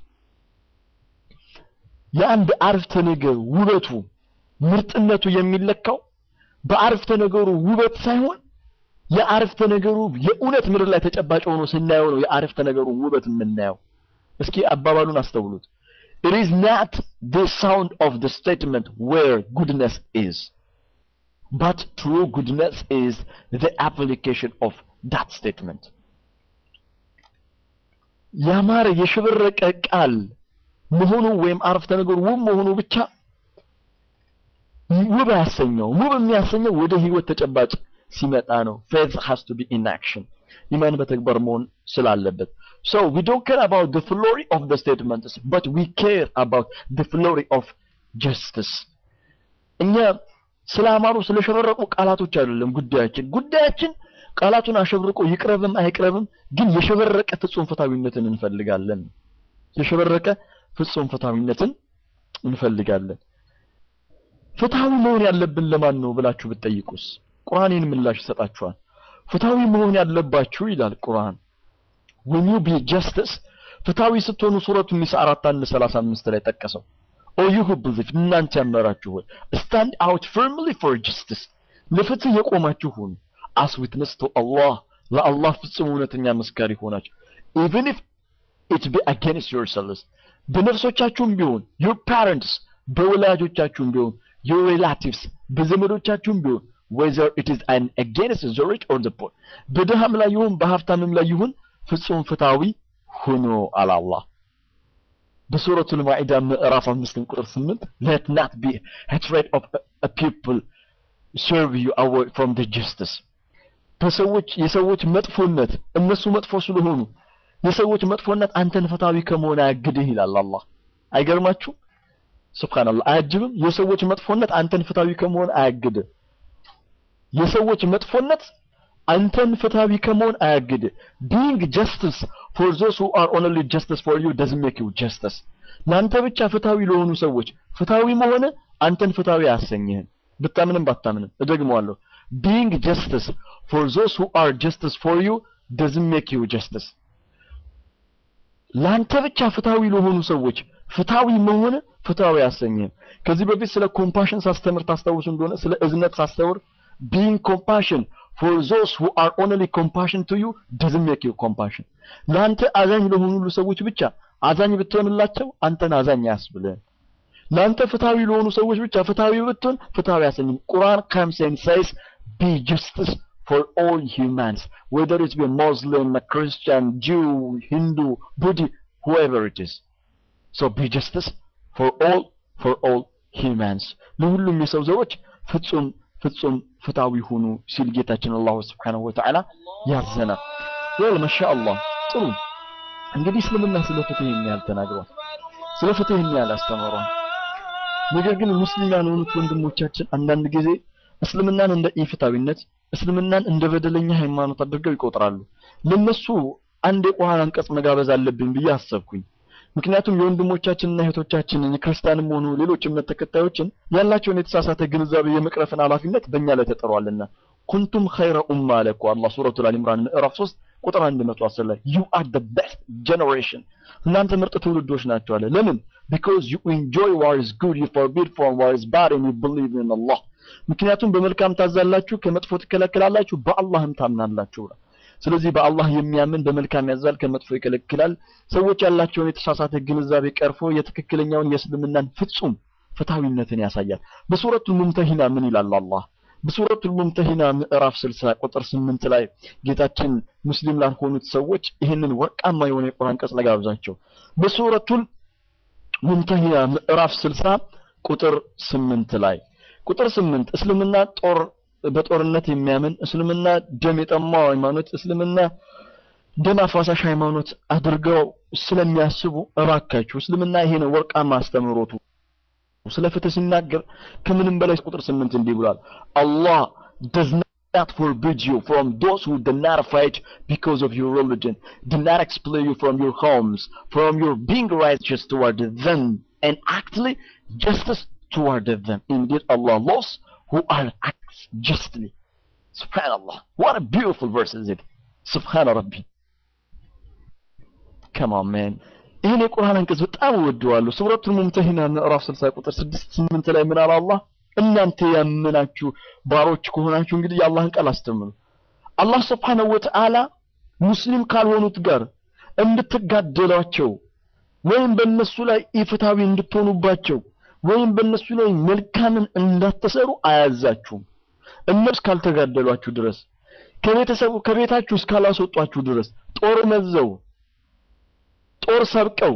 [SPEAKER 2] የአንድ አርፍተ ነገር ውበቱ ምርጥነቱ የሚለካው በአርፍተ ነገሩ ውበት ሳይሆን የአርፍተ ነገሩ የእውነት ምድር ላይ ተጨባጭ ሆኖ ስናየው ነው የአርፍተ ነገሩ ውበት የምናየው እስኪ አባባሉን አስተውሉት it is not the sound of the statement where goodness is but true goodness is the application of that statement ያማረ የሽብረቀ ቃል መሆኑ ወይም አረፍተ ነገሩ ውብ መሆኑ ብቻ ውብ አያሰኘው ውብ የሚያሰኘው ወደ ህይወት ተጨባጭ ሲመጣ ነው faith has to be in action ኢማን በተግባር መሆን ስላለበት so we don't care about the glory of the statements but we care about the glory of justice እኛ ስለ አማሩ ስለ ሸበረቁ ቃላቶች አይደለም ጉዳያችን ጉዳያችን ቃላቱን አሸብርቆ ይቅረብም አይቅረብም ግን የሸበረቀ ፍጹም ፍትሃዊነትን እንፈልጋለን የሸበረቀ ፍጹም ፍትሃዊነትን እንፈልጋለን ፍትሃዊ መሆን ያለብን ለማን ነው ብላችሁ ብትጠይቁስ ቁርአንን ምላሽ ይሰጣችኋል ፍትሃዊ መሆን ያለባችሁ ይላል ቁርአን when you be justice ፍትሃዊ ስትሆኑ ሱረቱ ኒሳ 4135 ላይ ጠቀሰው ኦ you who believe እናንተ ያመራችሁ ሆይ stand out firmly for justice ለፍትህ የቆማችሁ ሁኑ as witness to Allah ለአላህ ፍጹም እውነተኛ መስካሪ ሆናችሁ even if it be against yourselves በነፍሶቻችሁም ቢሆን your parents በወላጆቻችሁም ቢሆን your relatives በዘመዶቻችሁም ቢሆን whether it is an against the rich or the poor በድሃም ላይ ይሁን በሀብታምም ላይ ይሁን ፍጹም ፍትሃዊ ሁኑ አለ አላህ በሱረቱ ልማኢዳ ምዕራፍ አምስትን ቁጥር ስምንት let not be hatred of a, a people serve you away from the justice በሰዎች የሰዎች መጥፎነት እነሱ መጥፎ ስለሆኑ የሰዎች መጥፎነት አንተን ፍትሃዊ ከመሆን አያግድህ ይላል አላህ አይገርማችሁ ሱብሃንአላህ አያጅብም የሰዎች መጥፎነት አንተን ፍትሃዊ ከመሆን አያግድህ የሰዎች መጥፎነት አንተን ፍትሃዊ ከመሆን አያግድህ being justice for those who are only justice for you doesn't make you justice ለአንተ ብቻ ፍትሃዊ ለሆኑ ሰዎች ፍትሃዊ መሆን አንተን ፍትሃዊ አያሰኝህም ብታምንም ባታምንም እደግመዋለሁ being justice for those who are justice for you doesn't make you justice ለአንተ ብቻ ፍትሃዊ ለሆኑ ሰዎች ፍትሃዊ መሆን ፍትሃዊ አያሰኝህም ከዚህ በፊት ስለ ኮምፓሽን ሳስተምር ታስታውሱ እንደሆነ ስለ እዝነት ሳስተምር being compassion for those who are only compassion to you doesn't make you compassion ለአንተ አዛኝ ለሆኑ ሁሉ ሰዎች ብቻ አዛኝ ብትሆንላቸው አንተን አዛኝ አያስብልህም ለአንተ ፍትሃዊ ለሆኑ ሰዎች ብቻ ፍትሃዊ ብትሆን ፍትሃዊ አያሰኝም ቁርአን comes and says be justice for all humans whether it be Muslim, a Christian, Jew, Hindu, Buddhist, whoever it is so be justice for all for all humans ለሁሉም የሰው ዘሮች ፍጹም ፍጹም ፍትሃዊ ሁኑ ሲል ጌታችን አላሁ ስብሓነሁ ወተዓላ ያዘናል ወል ማሻአላህ ጥሩ እንግዲህ እስልምና ስለ ፍትህ ይህን ያህል ተናግሯል ስለ ፍትህ ይህን ያህል አስተምሯል ነገር ግን ሙስሊም ያልሆኑት ወንድሞቻችን አንዳንድ ጊዜ እስልምናን እንደ ኢፍታዊነት እስልምናን እንደ በደለኛ ሃይማኖት አድርገው ይቆጥራሉ ለነሱ አንድ የቁርአን አንቀጽ መጋበዝ አለብኝ ብዬ አሰብኩኝ ምክንያቱም የወንድሞቻችንና እህቶቻችንን የክርስቲያንም ሆኑ ሌሎች እምነት ተከታዮችን ያላቸውን የተሳሳተ ግንዛቤ የመቅረፍን ኃላፊነት በእኛ ላይ ተጠሯልና ኩንቱም ኸይረ ኡማ አለ እኮ አላህ ሱረቱል አል ኢምራን ምዕራፍ 3 ቁጥር 110 ላይ ዩ አር the best generation እናንተ ምርጥ ትውልዶች ናቸው አለ ለምን because you enjoy what is good you forbid from what is bad and you believe in Allah ምክንያቱም በመልካም ታዛላችሁ ከመጥፎ ትከለክላላችሁ በአላህም ታምናላችሁ ብሏል ስለዚህ በአላህ የሚያምን በመልካም ያዛል ከመጥፎ ይከለክላል ሰዎች ያላቸውን የተሳሳተ ግንዛቤ ቀርፎ የትክክለኛውን የእስልምናን ፍጹም ፍትሃዊነትን ያሳያል በሱረቱል ሙምተሂና ምን ይላል አላህ በሱረቱል ሙምተሂና ምዕራፍ 60 ቁጥር 8 ላይ ጌታችን ሙስሊም ላልሆኑት ሰዎች ይህንን ወርቃማ የሆነ የቁርአን አንቀጽ ለጋብዛቸው በሱረቱል ሙምተሂና ምዕራፍ 60 ቁጥር 8 ላይ ቁጥር 8 እስልምና ጦር በጦርነት የሚያምን እስልምና ደም የጠማው ሃይማኖት እስልምና ደም አፋሳሽ ሃይማኖት አድርገው ስለሚያስቡ እባካችሁ እስልምና ይሄ ነው ወርቃማ አስተምህሮቱ ስለ ፍትህ ሲናገር ከምንም በላይ ቁጥር ስምንት እንዲህ ብሏል አላህ does not forbid you from those who do not fight because of your religion do not expel you from your homes from your being righteous toward them and actually justice toward them indeed Allah loves who are acts justly subhanallah what a beautiful verse is it subhana rabbi come on man ይህን የቁርአን አንቀጽ በጣም እወደዋለሁ ሱረቱል ሙምተሂና ምዕራፍ 60 ቁጥር 6 8 ላይ ምን አለ አላህ እናንተ ያመናችሁ ባሮች ከሆናችሁ እንግዲህ የአላህን ቃል አስተምሩ አላህ ስብሓነሁ ወተዓላ ሙስሊም ካልሆኑት ጋር እንድትጋደሏቸው ወይም በእነሱ ላይ ኢፍታዊ እንድትሆኑባቸው ወይም በእነሱ ላይ መልካምን እንዳትሰሩ አያዛችሁም እነሱ እስካልተጋደሏችሁ ድረስ ከቤተሰቡ ከቤታችሁ እስካላስወጧችሁ ድረስ ጦር መዘው ጦር ሰብቀው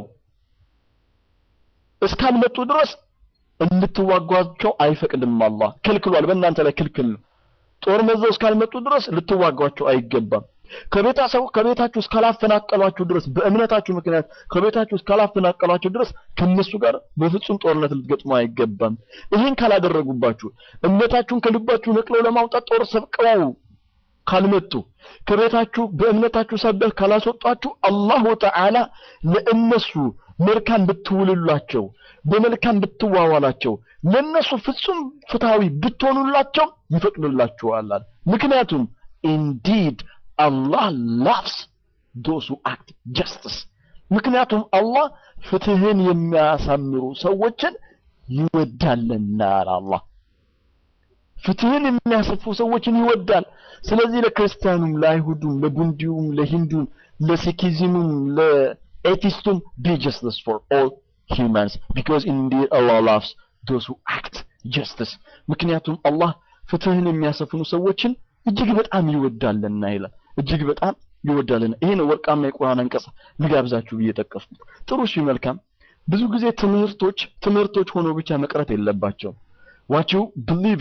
[SPEAKER 2] እስካልመጡ ድረስ እንድትዋጓቸው አይፈቅድም አላህ ከልክሏል በእናንተ ላይ ክልክል ነው ጦር መዘው እስካልመጡ ድረስ ልትዋጓቸው አይገባም ከቤታሰቡ ከቤታችሁ እስካላፈናቀሏችሁ ድረስ በእምነታችሁ ምክንያት ከቤታችሁ እስካላፈናቀሏችሁ ድረስ ከነሱ ጋር በፍጹም ጦርነት ልትገጥሙ አይገባም ይህን ካላደረጉባችሁ እምነታችሁን ከልባችሁ ነቅለው ለማውጣት ጦር ሰብቀው ካልመጡ ከቤታችሁ በእምነታችሁ ሰበህ ካላስወጣችሁ አላሁ ተዓላ ለእነሱ መልካም ብትውልላቸው በመልካም ብትዋዋላቸው ለእነሱ ፍጹም ፍትሃዊ ብትሆኑላቸው ይፈቅድላችኋል ምክንያቱም ኢንዲድ አላህ ላቭስ ዶስ ሁ አክት ጀስትስ ምክንያቱም አላህ ፍትህን የሚያሳምሩ ሰዎችን ይወዳልና አላህ ፍትህን የሚያሰፉ ሰዎችን ይወዳል ስለዚህ ለክርስቲያኑም ለአይሁዱም ለቡንዲውም ለሂንዱም ለሲኪዝሙም ለኤቲስቱም be justice for all humans because indeed Allah loves those who act justice ምክንያቱም አላህ ፍትህን የሚያሰፍኑ ሰዎችን እጅግ በጣም ይወዳልና ይላል እጅግ በጣም ይወዳልና ይሄ ነው ወርቃማ የቁርአን አንቀጽ ልጋብዛችሁ ብዬ ጠቀስኩት ጥሩ እሺ መልካም ብዙ ጊዜ ትምህርቶች ትምህርቶች ሆኖ ብቻ መቅረት የለባቸው what you believe in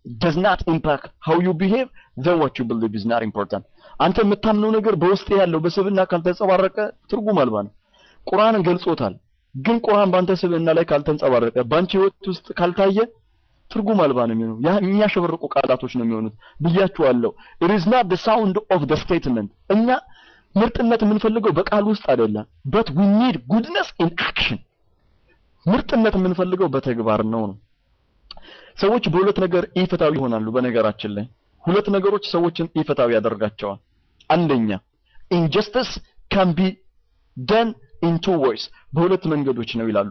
[SPEAKER 2] does not impact how you behave then what you believe is not important አንተ የምታምነው ነገር በውስጥ ያለው በስብና ካልተንጸባረቀ ትርጉም አልባ ነው ቁርአንን ገልጾታል ግን ቁርአን በአንተ ስብና ላይ ካልተንጸባረቀ በአንቺ ህይወት ውስጥ ካልታየ ትርጉም አልባ ነው የሚሆነው ያ የሚያሸበርቁ ቃላቶች ነው የሚሆኑት ብያችኋለሁ it is not the sound of the statement እኛ ምርጥነት የምንፈልገው በቃል ውስጥ አይደለም but we need goodness in action ምርጥነት የምንፈልገው በተግባር ነው ነው ሰዎች በሁለት ነገር ኢፍታዊ ይሆናሉ በነገራችን ላይ ሁለት ነገሮች ሰዎችን ኢፍታዊ ያደርጋቸዋል አንደኛ injustice can be done in two ways በሁለት መንገዶች ነው ይላሉ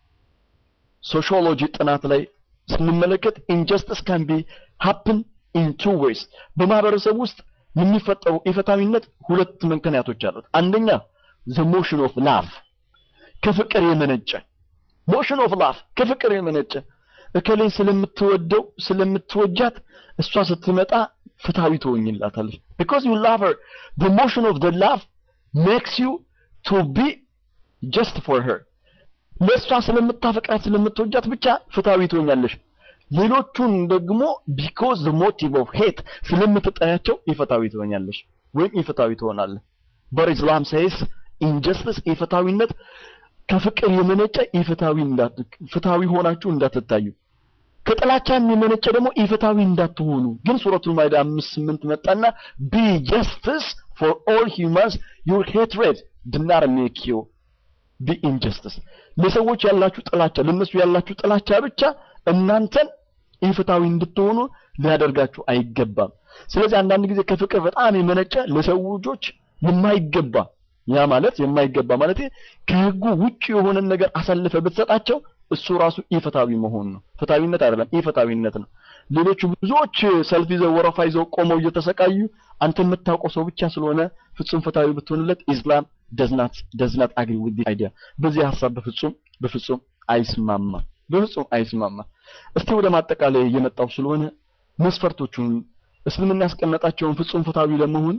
[SPEAKER 2] ሶሺዮሎጂ ጥናት ላይ ስንመለከት injustice can be happen in two ways በማህበረሰብ ውስጥ የሚፈጠሩ ኢፍታዊነት ሁለት ምክንያቶች አሉት አንደኛ the motion of love ከፍቅር የመነጨ motion of love ከፍቅር የመነጨ እከሌን ስለምትወደው ስለምትወጃት እሷ ስትመጣ ፍትሃዊ ትሆኝላታለች because you love her the motion of the love makes you to be just for her ለእሷ ስለምታፈቅራት ስለምትወጃት ብቻ ፍትሃዊ ትሆኛለሽ ሌሎቹን ደግሞ because the motive of hate ስለምትጠያቸው ኢፍትሃዊ ትሆኛለሽ ወይም ኢፍትሃዊ ትሆናለህ but Islam says injustice ኢፍትሃዊነት ከፍቅር የመነጨ ኢፍትሃዊ እንዳት ፍትሃዊ ሆናችሁ እንዳትታዩ ከጥላቻም የመነጨ ደግሞ ኢፍትሃዊ እንዳትሆኑ ግን ሱረቱል ማይዳ 5 8 መጣና be justice for all humans your hatred did not make you be injustice ለሰዎች ያላችሁ ጥላቻ ለነሱ ያላችሁ ጥላቻ ብቻ እናንተን ኢፍትሃዊ እንድትሆኑ ሊያደርጋችሁ አይገባም ስለዚህ አንዳንድ ጊዜ ከፍቅር በጣም የመነጨ ለሰው ልጆች የማይገባ ያ ማለት የማይገባ ማለት ከህጉ ውጭ የሆነን ነገር አሳልፈ ብትሰጣቸው እሱ ራሱ ኢፍትሃዊ መሆን ነው ፍትሃዊነት አይደለም ኢፍትሃዊነት ነው ሌሎቹ ብዙዎች ሰልፍ ይዘው ወረፋ ይዘው ቆመው እየተሰቃዩ አንተ የምታውቀው ሰው ብቻ ስለሆነ ፍጹም ፍትሃዊ ብትሆንለት ኢስላም ደዝናት ደዝናት አግሪ ዊዝ አይዲያ በዚህ ሀሳብ በፍጹም በፍጹም አይስማማ በፍጹም አይስማማ እስቲ ወደ ማጠቃለያ እየመጣው ስለሆነ መስፈርቶቹን እስልምና ያስቀመጣቸውን ፍጹም ፍትሃዊ ለመሆን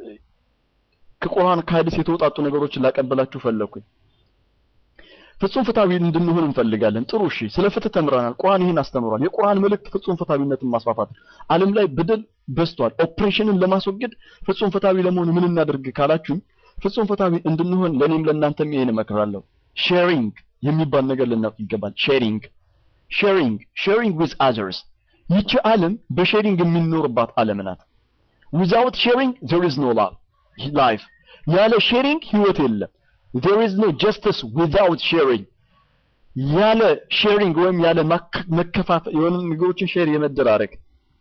[SPEAKER 2] ከቁርአን ከሐዲስ የተውጣጡ ነገሮችን ላቀበላችሁ ፈለኩኝ ፍጹም ፍትሃዊ እንድንሆን እንፈልጋለን ጥሩ እሺ ስለ ፍትህ ተምረናል ቁርአን ይህን አስተምሯል የቁርአን መልእክት ፍጹም ፍትሃዊነትን ማስፋፋት ዓለም ላይ በደል በዝቷል ኦፕሬሽንን ለማስወገድ ፍጹም ፍትሃዊ ለመሆን ምን እናደርግ ካላችሁኝ ፍጹም ፍትሃዊ እንድንሆን ለኔም ለእናንተም ይሄን እመክራለሁ ሼሪንግ የሚባል ነገር ልናውቅ ይገባል ሼሪንግ ሼሪንግ ሼሪንግ ዊዝ አዘርስ ይቺ ዓለም በሼሪንግ የሚኖርባት ዓለም ናት ዊዛውት ሼሪንግ there is no love life ያለ ሼሪንግ ህይወት የለም there is no justice without sharing ያለ ሼሪንግ ወይም ያለ መከፋፈል የሆኑ ነገሮችን ሼር የመደራረግ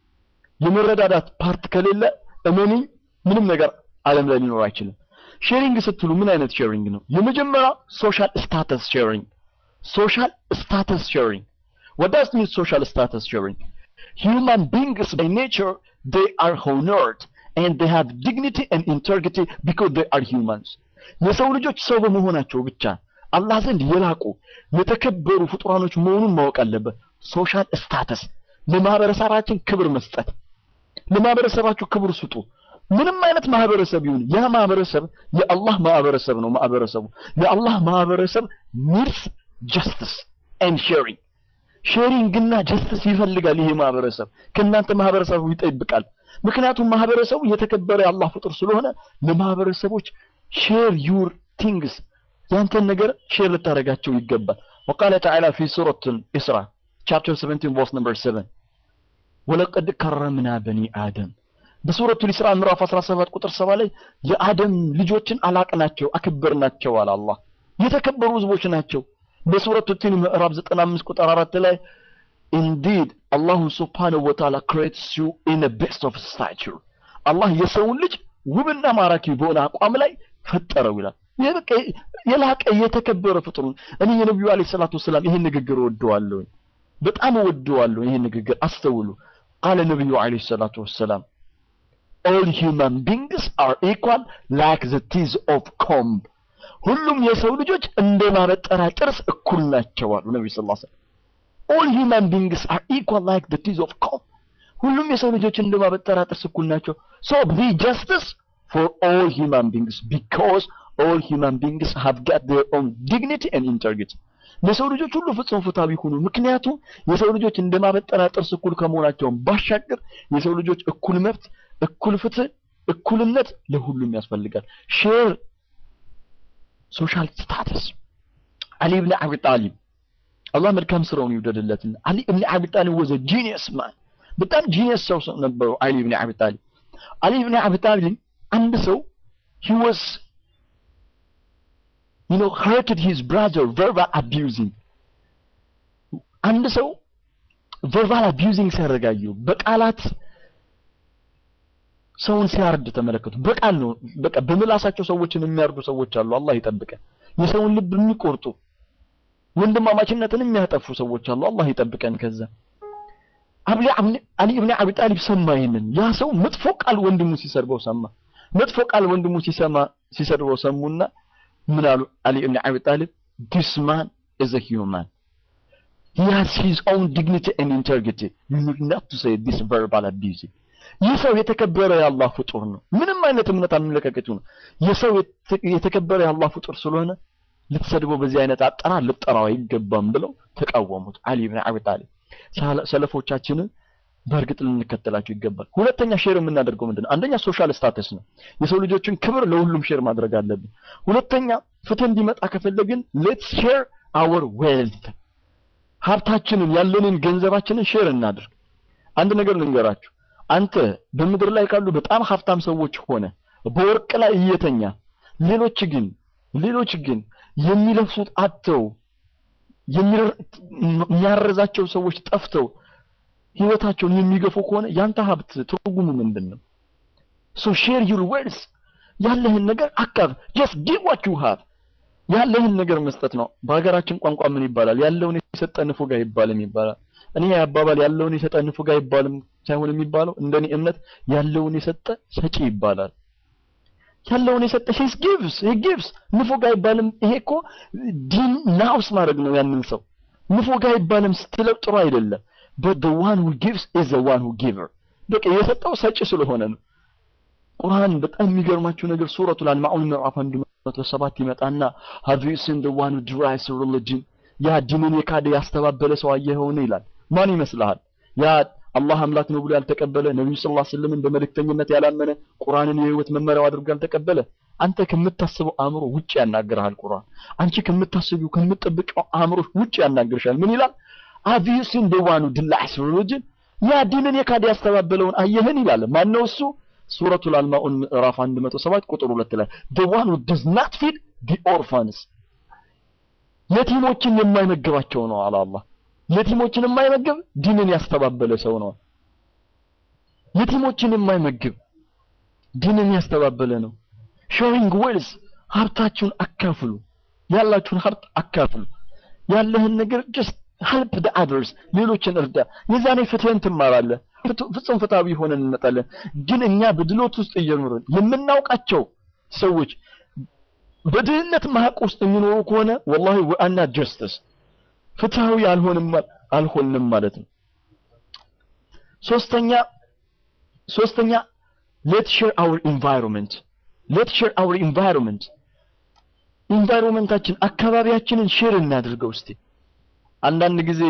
[SPEAKER 2] የመረዳዳት ፓርት ከሌለ እመኑኝ ምንም ነገር ዓለም ላይ ሊኖር አይችልም ሼሪንግ ስትሉ ምን አይነት ሼሪንግ ነው የመጀመሪያው ሶሻል ስታተስ ሼሪንግ ሶሻል ስታተስ ሼሪንግ what does mean social status sharing human beings by nature they are honored and they have dignity and integrity because they are humans የሰው ልጆች ሰው በመሆናቸው ብቻ አላህ ዘንድ የላቁ የተከበሩ ፍጡራኖች መሆኑን ማወቅ አለበት ሶሻል ስታተስ ለማህበረሰባችን ክብር መስጠት ለማህበረሰባችሁ ክብር ስጡ ምንም አይነት ማህበረሰብ ይሁን ያ ማህበረሰብ የአላህ ማህበረሰብ ነው ማህበረሰቡ የአላህ ማህበረሰብ ኒድስ ጀስቲስ ኤንድ ሼሪንግ ሼሪንግ እና ጀስቲስ ይፈልጋል ይሄ ማህበረሰብ ከእናንተ ማህበረሰቡ ይጠብቃል ምክንያቱም ማህበረሰቡ የተከበረ የአላህ ፍጡር ስለሆነ ለማህበረሰቦች ሼር ዩር ቲንግስ ያንተን ነገር ሼር ልታደርጋቸው ይገባል وقال تعالى في سورة الإسراء chapter 17 verse number 7 ولقد كرمنا بني آدم በሱረቱ ኢስራ ምዕራፍ 17 ቁጥር 7 ላይ የአደም ልጆችን አላቅናቸው አከበርናቸው አለ አላህ የተከበሩ ህዝቦች ናቸው በሱረቱ ቲን ምዕራፍ 95 ቁጥር 4 ላይ indeed Allah subhanahu wa ta'ala creates you in the best of stature አላህ የሰውን ልጅ ውብና ማራኪ በሆነ አቋም ላይ ፈጠረው ይላል ይሄ በቃ የላቀ የተከበረ ፍጡር እኔ የነብዩ አለይሂ ሰላቱ ወሰላም ይሄን ንግግር ወደዋለሁ በጣም ወደዋለሁ ይሄን ንግግር አስተውሉ ቃለ ነብዩ አለይሂ ሰላቱ ወሰላም all human beings are equal like the teeth of comb ሁሉም የሰው ልጆች እንደ ማበጠሪያ ጥርስ እኩል ናቸው አሉ ነብዩ ሰለላሁ ዐለይሂ ወሰለም all human beings are equal like the teeth of comb ሁሉም የሰው ልጆች እንደ ማበጠሪያ ጥርስ እኩል ናቸው so be justice for all human beings because all human beings have got their own dignity and integrity ለሰው ልጆች ሁሉ ፍጹም ፍትሃዊ ሁኑ። ምክንያቱም የሰው ልጆች እንደማበጠና ጥርስ እኩል ከመሆናቸውም ባሻገር የሰው ልጆች እኩል መብት፣ እኩል ፍትህ፣ እኩልነት ለሁሉም ያስፈልጋል። ሼር ሶሻል ስታተስ አሊ ብን አቢ ጣሊብ አላህ መልካም ስራውን ይውደድለትና አሊ ብን አቢ ጣሊብ ወዘ ጂኒየስ ማን በጣም ጂኒየስ ሰው ነበሩ። አሊ ብን አቢ ጣሊብ አሊ ብን አቢ ጣሊብ አንድ ሰው he was you know hurted his brother verbal abusing አንድ ሰው verbal abusing ሲያደርጋዩ በቃላት ሰውን ሲያርድ ተመለከቱ። በቃል ነው በቃ በምላሳቸው ሰዎችን የሚያርዱ ሰዎች አሉ። አላህ ይጠብቀን። የሰውን ልብ የሚቆርጡ ወንድማማችነትን የሚያጠፉ ሰዎች አሉ። አላህ ይጠብቀን ከዛ አብሊ አሊ ኢብኑ አቢ ጣሊብ ሰማ ይሄንን ያ ሰው መጥፎ ቃል ወንድሙ ሲሰርበው ሰማ መጥፎ ቃል ወንድሙ ሲሰማ ሲሰርበው ሰሙና ምን አሉ አሊ ኢብኑ አቢ ጣሊብ this man is a human he has his own dignity and integrity you need not to say this verbal abuse ይህ ሰው የተከበረ የአላህ ፍጡር ነው ምንም አይነት እምነት አመለካከቱ ነው የሰው የተከበረ የአላህ ፍጡር ስለሆነ ልትሰድበው በዚህ አይነት አጠራር ልጠራው አይገባም ብለው ተቃወሙት አሊ ኢብኑ አቢ ጣሊብ ሰለፎቻችንን በእርግጥ ልንከተላቸው ይገባል። ሁለተኛ ሼር የምናደርገው ምንድን ነው? አንደኛ ሶሻል ስታተስ ነው። የሰው ልጆችን ክብር ለሁሉም ሼር ማድረግ አለብን። ሁለተኛ ፍትህ እንዲመጣ ከፈለግን ሌትስ ሼር አወር ዌልት፣ ሀብታችንን ያለንን ገንዘባችንን ሼር እናድርግ። አንድ ነገር ልንገራችሁ። አንተ በምድር ላይ ካሉ በጣም ሀብታም ሰዎች ሆነ በወርቅ ላይ እየተኛ ሌሎች ግን ሌሎች ግን የሚለብሱት አጥተው የሚያረዛቸው ሰዎች ጠፍተው ህይወታቸውን የሚገፉ ከሆነ ያንተ ሀብት ትርጉሙ ምንድን ነው? ሶ ሼር ዩር ዌልስ ያለህን ነገር አካፍ ጀስት ጊቭ ዋት ዩ ሃቭ ያለህን ነገር መስጠት ነው። በሀገራችን ቋንቋ ምን ይባላል? ያለውን የሰጠ ንፉግ አይባልም ይባላል። እኔ አባባል ያለውን የሰጠ ንፉግ አይባልም ሳይሆን የሚባለው እንደኔ እምነት ያለውን የሰጠ ሰጪ ይባላል። ያለውን የሰጠ ሂስ ጊቭስ ሂ ጊቭስ ንፉግ አይባልም። ይሄ እኮ ዲን ናውስ ማድረግ ነው። ያንን ሰው ንፉግ አይባልም ስትለው ጥሩ አይደለም። but the one who gives is the one who giver በቃ የሰጠው ሰጪ ስለሆነ ነው። ቁርአን በጣም የሚገርማችሁ ነገር ሱረቱል አልማኡን ምዕራፍ 107 ይመጣና have you seen the one who derives religion ያ ዲንን የካደ ያስተባበለ ሰው አየኸውን ይላል። ማን ይመስልሃል? ያ አላህ አምላክ ነው ብሎ ያልተቀበለ ነብዩ ሰለላሁ ዐለይሂ ወሰለም በመልእክተኝነት ያላመነ ቁርአንን የህይወት መመሪያው አድርጎ ያልተቀበለ አንተ ከምታስበው አእምሮ ውጭ ያናግርሃል ቁርአን። አንቺ ከምታስቢው ከምትጠብቀው አእምሮ ውጭ ያናግርሻል። ምን ይላል? have you seen the one who denies religion ያ ዲንን የካደ ያስተባበለውን አየህን ይላል። ማን ነው እሱ? ሱረቱል አልማኡን ምዕራፍ 107 ቁጥር 2 ላይ the one who does not feed the orphans የቲሞችን የማይመግባቸው ነው አለ አላህ። የቲሞችን የማይመግብ ዲንን ያስተባበለ ሰው ነው። የቲሞችን የማይመግብ ዲንን ያስተባበለ ነው። ሾዊንግ ዌልስ ሀብታችሁን አካፍሉ፣ ያላችሁን ሀብት አካፍሉ። ያለህን ነገር ጀስት ሄልፕ ደ አደርስ ሌሎችን እርዳ። የዛኔ ፍትህን ትማራለህ። ፍጹም ፍትሃዊ ሆነን እንመጣለን። ግን እኛ በድሎት ውስጥ እየኖርን የምናውቃቸው ሰዎች በድህነት ማቅ ውስጥ የሚኖሩ ከሆነ ወላሂ ወአና ጀስተስ ፍትሃዊ አልሆንም አልሆንም ማለት ነው። ሶስተኛ ሶስተኛ ሌት ሼር አወር ኢንቫይሮንመንት ሌት ሼር አወር ኢንቫይሮንመንት ኢንቫይሮንመንታችን አካባቢያችንን ሼር እናድርገው እስቲ። አንዳንድ ጊዜ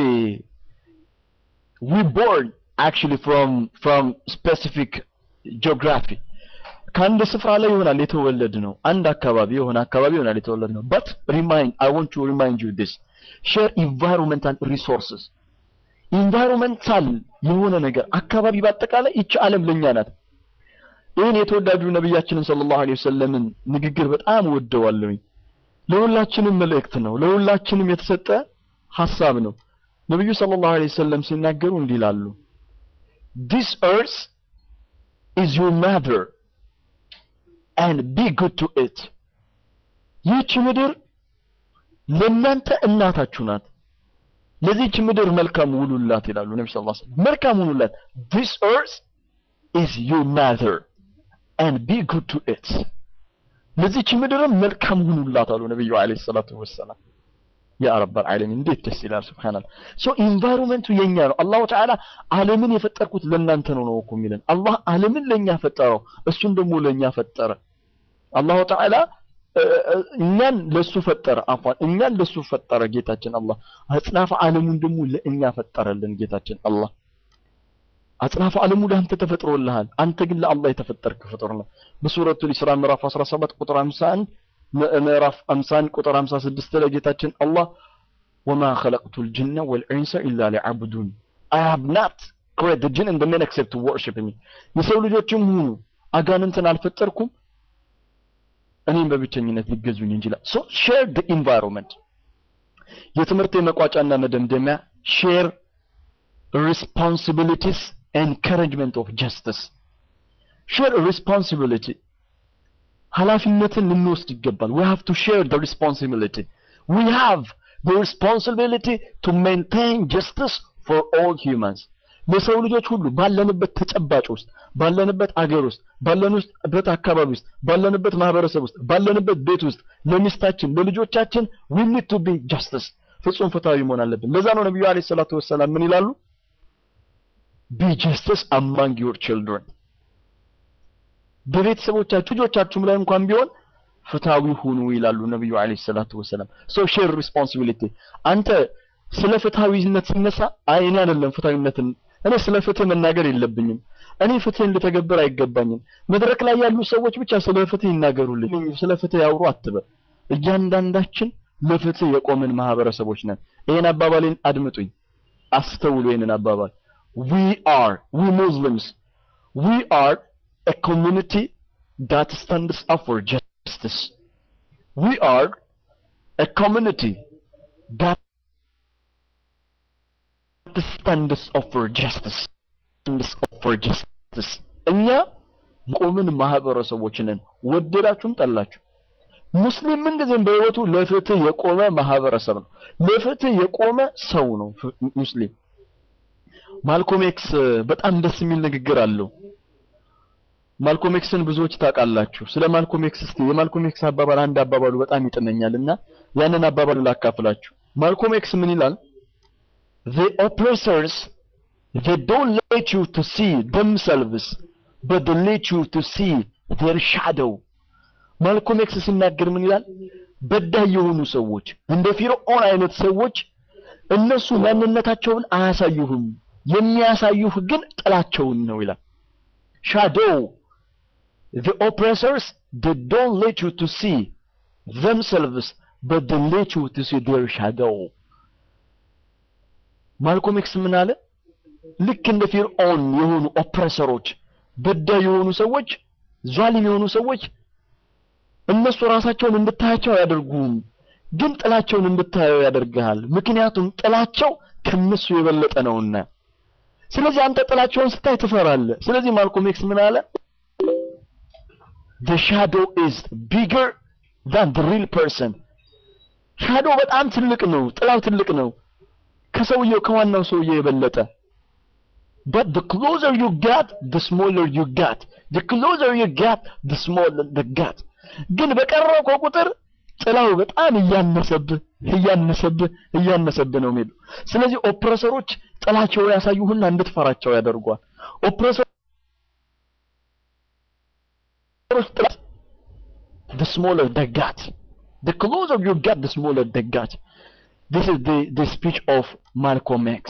[SPEAKER 2] we born actually from from specific geography ከአንድ ስፍራ ላይ ይሆናል የተወለድ ነው። አንድ አካባቢ የሆነ አካባቢ ይሆናል የተወለድ ነው። but remind I want to remind you this share environmental resources ኢንቫይሮንመንታል የሆነ ነገር አካባቢ በአጠቃላይ ይቺ ዓለም ለኛ ናት። ይህን የተወዳጁ ነቢያችንን ሰለላሁ ዐለይሂ ወሰለምን ንግግር በጣም ወደዋለሁኝ። ለሁላችንም መልእክት ነው። ለሁላችንም የተሰጠ ሐሳብ ነው። ነብዩ ሰለላሁ ዐለይሂ ወሰለም ሲናገሩ እንዲህ ይላሉ this earth is your mother and be good to it ይህች ምድር ለእናንተ እናታችሁ ናት ለዚህች ምድር መልካም ውሉላት ይላሉ ነቢ ስ ሰለም መልካም ውሉላት this earth is your mother and be good to it ለዚህች ምድርም መልካም ሁኑላት አሉ ነቢዩ ዐለይሂ ሰላቱ ወሰላም ያ ረበል ዓለሚን እንዴት ደስ ይላል ሱብሃንአላህ ሶ ኢንቫይሮንመንቱ የኛ ነው አላሁ ተዓላ ዓለምን የፈጠርኩት ለእናንተ ነው ነው እኮ የሚለን አላህ ዓለምን ለኛ ፈጠረው እሱን ደግሞ ለኛ ፈጠረ አላሁ ተዓላ እኛን ለሱ ፈጠረ አፏን እኛን ለሱ ፈጠረ ጌታችን አላህ አጽናፈ ዓለሙን ደግሞ ለእኛ ፈጠረልን ጌታችን አላህ አጽናፈ ዓለሙ ለአንተ ተፈጥሮልሃል አንተ ግን ለአላህ የተፈጠርክ ፍጡር ነህ በሱረቱ ኢስራ ምዕራፍ 17 ቁጥር 51 ምዕራፍ 51 ቁጥር 56 ላይ ጌታችን አላህ ወማ خلقت الجن والانس الا ليعبدون I have not created the jinn and the men except to worship me የሰው ልጆችም ሁኑ አጋንንትን አልፈጠርኩም እኔም በብቸኝነት ሊገዙኝ እንጂ ሶ ሼር the environment የትምህርት የመቋጫና መደምደሚያ ሼር responsibilities encouragement of justice share responsibility ኃላፊነትን ልንወስድ ይገባል we have to share the responsibility we have the responsibility to maintain justice for all humans ለሰው ልጆች ሁሉ ባለንበት ተጨባጭ ውስጥ ባለንበት አገር ውስጥ ባለንበት አካባቢ ውስጥ ባለንበት ማህበረሰብ ውስጥ ባለንበት ቤት ውስጥ ለሚስታችን ለልጆቻችን we need to be justice ፍጹም ፍትሃዊ መሆን አለብን ለዛ ነው ነብዩ አለይሂ ሰላቱ ወሰላም ምን ይላሉ be justice among your children በቤተሰቦቻችሁ ልጆቻችሁም ላይ እንኳን ቢሆን ፍትሃዊ ሁኑ ይላሉ ነብዩ አለይሂ ሰላቱ ወሰላም ሶ ሼር ሪስፖንሲቢሊቲ አንተ ስለ ፍትሃዊነት ሲነሳ አይ እኔ አይደለም ፍትሃዊነትን እኔ ስለ ፍትህ መናገር የለብኝም እኔ ፍትህን ልተገብር አይገባኝም መድረክ ላይ ያሉ ሰዎች ብቻ ስለ ፍትህ ይናገሩልኝ ስለ ፍትህ ያውሩ አትበል እያንዳንዳችን ለፍትህ የቆምን ማህበረሰቦች ነን ይሄን አባባሌን አድምጡኝ አስተውሉ ይሄንን አባባል we are we muslims we are a community that stands up for justice we are a community that stands up for justice stands up for justice እኛ ቆምን ማህበረሰቦች ነን ወደዳችሁም ጠላችሁ ሙስሊም ምንጊዜም በህይወቱ ለፍትህ የቆመ ማህበረሰብ ነው ለፍትህ የቆመ ሰው ነው ሙስሊም ማልኮም ኤክስ በጣም ደስ የሚል ንግግር አለው ማልኮም ኤክስን ብዙዎች ታውቃላችሁ ስለ ማልኮም ኤክስ እስቲ የማልኮም ኤክስ አባባል አንድ አባባሉ በጣም ይጥመኛልና ያንን አባባሉ ላካፍላችሁ ማልኮም ኤክስ ምን ይላል the oppressors they don't let you to see themselves but they let you to see their shadow ማልኮም ኤክስ ሲናገር ምን ይላል በዳይ የሆኑ ሰዎች እንደ ፊርዖን አይነት ሰዎች እነሱ ማንነታቸውን አያሳዩህም የሚያሳዩህ ግን ጥላቸውን ነው ይላል shadow the oppressors they don't let you to see themselves but they let you to see their shadow ማልኮም ኤክስ ምን አለ ልክ እንደ ፊርዖን የሆኑ ኦፕሬሰሮች በዳይ የሆኑ ሰዎች ዟሊም የሆኑ ሰዎች እነሱ ራሳቸውን እንድታያቸው አያደርጉም ግን ጥላቸውን እንድታየው ያደርግሃል ምክንያቱም ጥላቸው ከነሱ የበለጠ ነውና ስለዚህ አንተ ጥላቸውን ስታይ ትፈራለህ ስለዚህ ማልኮም ኤክስ ምን አለ the shadow is bigger than the real person ሻዶ በጣም ትልቅ ነው ጥላው ትልቅ ነው ከሰውየው ከዋናው ሰውዬ የበለጠ but the closer you get the smaller you get the closer you get the smaller the get ግን በቀረብከው ቁጥር ጥላው በጣም እያነሰብህ እያነሰብህ እያነሰብህ ነው የሚሄዱ ስለዚህ ኦፕሬሰሮች ጥላቸውን ያሳዩህና እንድትፈራቸው ያደርጓል ኦፕሬሰሮች ጥላት the smaller the gut the closer you get the smaller the gut this is the the speech of Malcolm X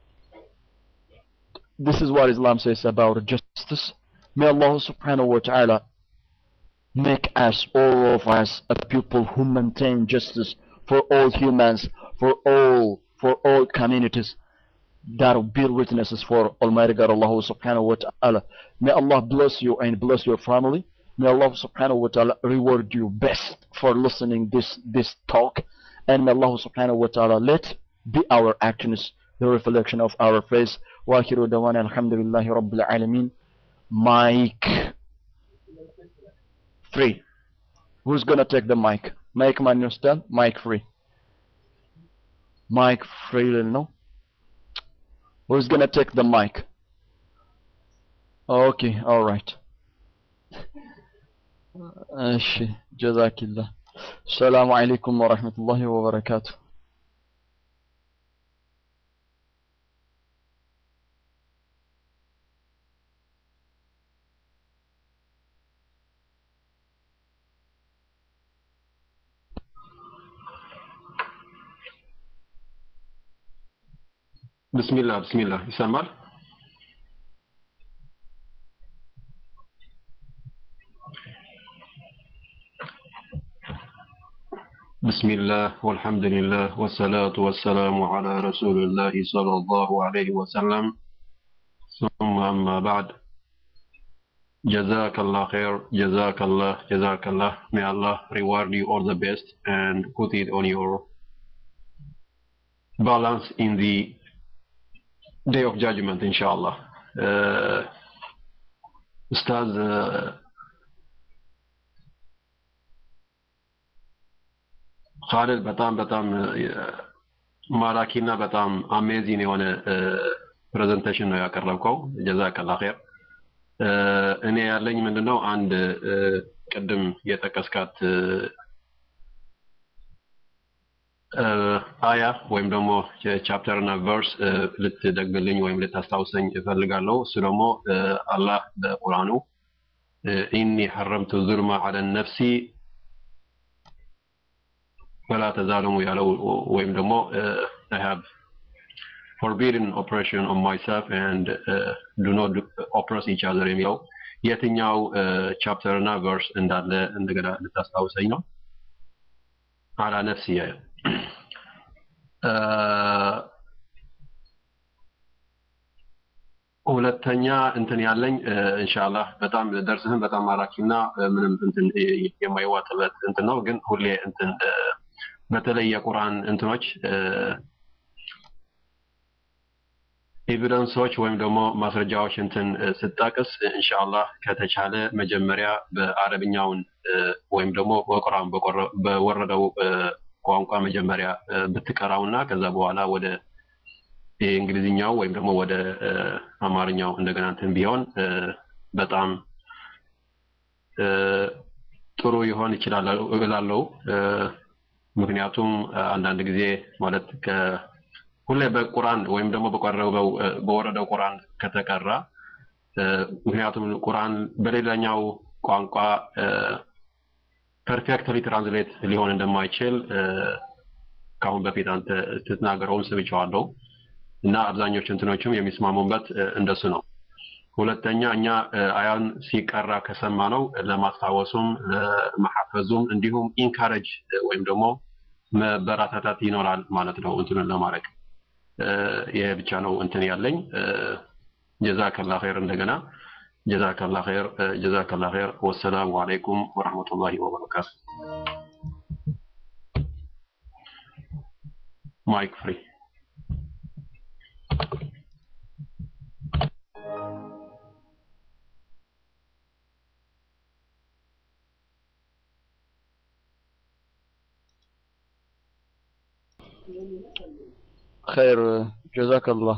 [SPEAKER 2] this is what Islam says about justice may Allah subhanahu wa ta'ala make us all of us a people who maintain justice for all humans for all for all communities that will bear witnesses for Almighty God Allah subhanahu wa ta'ala may Allah bless you and bless your family may Allah subhanahu wa ta'ala reward you best for listening this this talk and may Allah subhanahu wa ta'ala let be our actions the reflection of our face wa akhiru dawana alhamdulillahi rabbil alamin Mike free. Who's gonna take the mic? Mike man understand? Mic free. Mic free no? Who's gonna take the mic? Okay, alright. እሺ ጀዛኪላህ ሰላሙ አለይኩም ወረህመቱላሂ ወበረካቱ
[SPEAKER 3] ብስሚላህ ብስሚላህ ይሰማል? بسم الله والحمد لله والصلاة والسلام على رسول الله صلى الله عليه وسلم ثم أما بعد جزاك الله خير جزاك الله جزاك الله may Allah reward you all the best and put it on your balance in the day of judgment inshallah uh, Ustaz uh, ካሊድ በጣም በጣም ማራኪና በጣም አሜዚን የሆነ ፕሬዘንቴሽን ነው ያቀረብከው። ጀዛከላ ኸይር። እኔ ያለኝ ምንድነው አንድ ቅድም የጠቀስካት አያ ወይም ደግሞ ቻፕተር እና ቨርስ ልትደግምልኝ ወይም ልታስታውሰኝ እፈልጋለሁ። እሱ ደግሞ አላህ በቁርአኑ ኢኒ ሐረምቱ ዙልማ ዐለ ነፍሲ ፈላ ተዛለሙ ያለው ወይም ደግሞ I have forbidden oppression on myself and uh, do not oppress each other የሚለው የትኛው ቻፕተር እና ቨርስ እንዳለ እንደገና ልታስታውሰኝ ነው። አላ ነፍሲ ሁለተኛ እንትን ያለኝ ኢንሻአላህ በጣም ደርስህን በጣም ማራኪና ምንም እንትን የማይዋጥበት እንትን ነው ግን ሁሌ እንትን በተለይ የቁርአን እንትኖች ኤቪደንሶች ወይም ደግሞ ማስረጃዎች እንትን ስጠቅስ ኢንሻአላህ ከተቻለ መጀመሪያ በአረብኛውን ወይም ደግሞ በቁርአን በወረደው ቋንቋ መጀመሪያ ብትቀራውና ከዛ በኋላ ወደ የእንግሊዝኛው ወይም ደግሞ ወደ አማርኛው እንደገና እንትን ቢሆን በጣም ጥሩ ይሆን ይችላል እላለሁ። ምክንያቱም አንዳንድ ጊዜ ማለት ሁሌ በቁርአን ወይም ደግሞ በቀረበው በወረደው ቁርአን ከተቀራ ምክንያቱም ቁርአን በሌላኛው ቋንቋ ፐርፌክትሊ ትራንስሌት ሊሆን እንደማይችል ከአሁን በፊት አንተ ስትናገረውም ስብቸዋለሁ እና አብዛኞቹ እንትኖችም የሚስማሙበት እንደሱ ነው። ሁለተኛ እኛ አያን ሲቀራ ከሰማ ነው ለማስታወሱም ለመሐፈዙም እንዲሁም ኢንካረጅ ወይም ደግሞ መበራታታት ይኖራል ማለት ነው እንትኑን ለማድረግ ይሄ ብቻ ነው እንትን ያለኝ ጀዛከላ ኸይር እንደገና ጀዛከላ ኸይር ጀዛከላ ኸይር ወሰላሙ አለይኩም ወረህመቱላሂ ወበረካቱ ማይክ ፍሪ
[SPEAKER 1] ኸይር ጀዛከላህ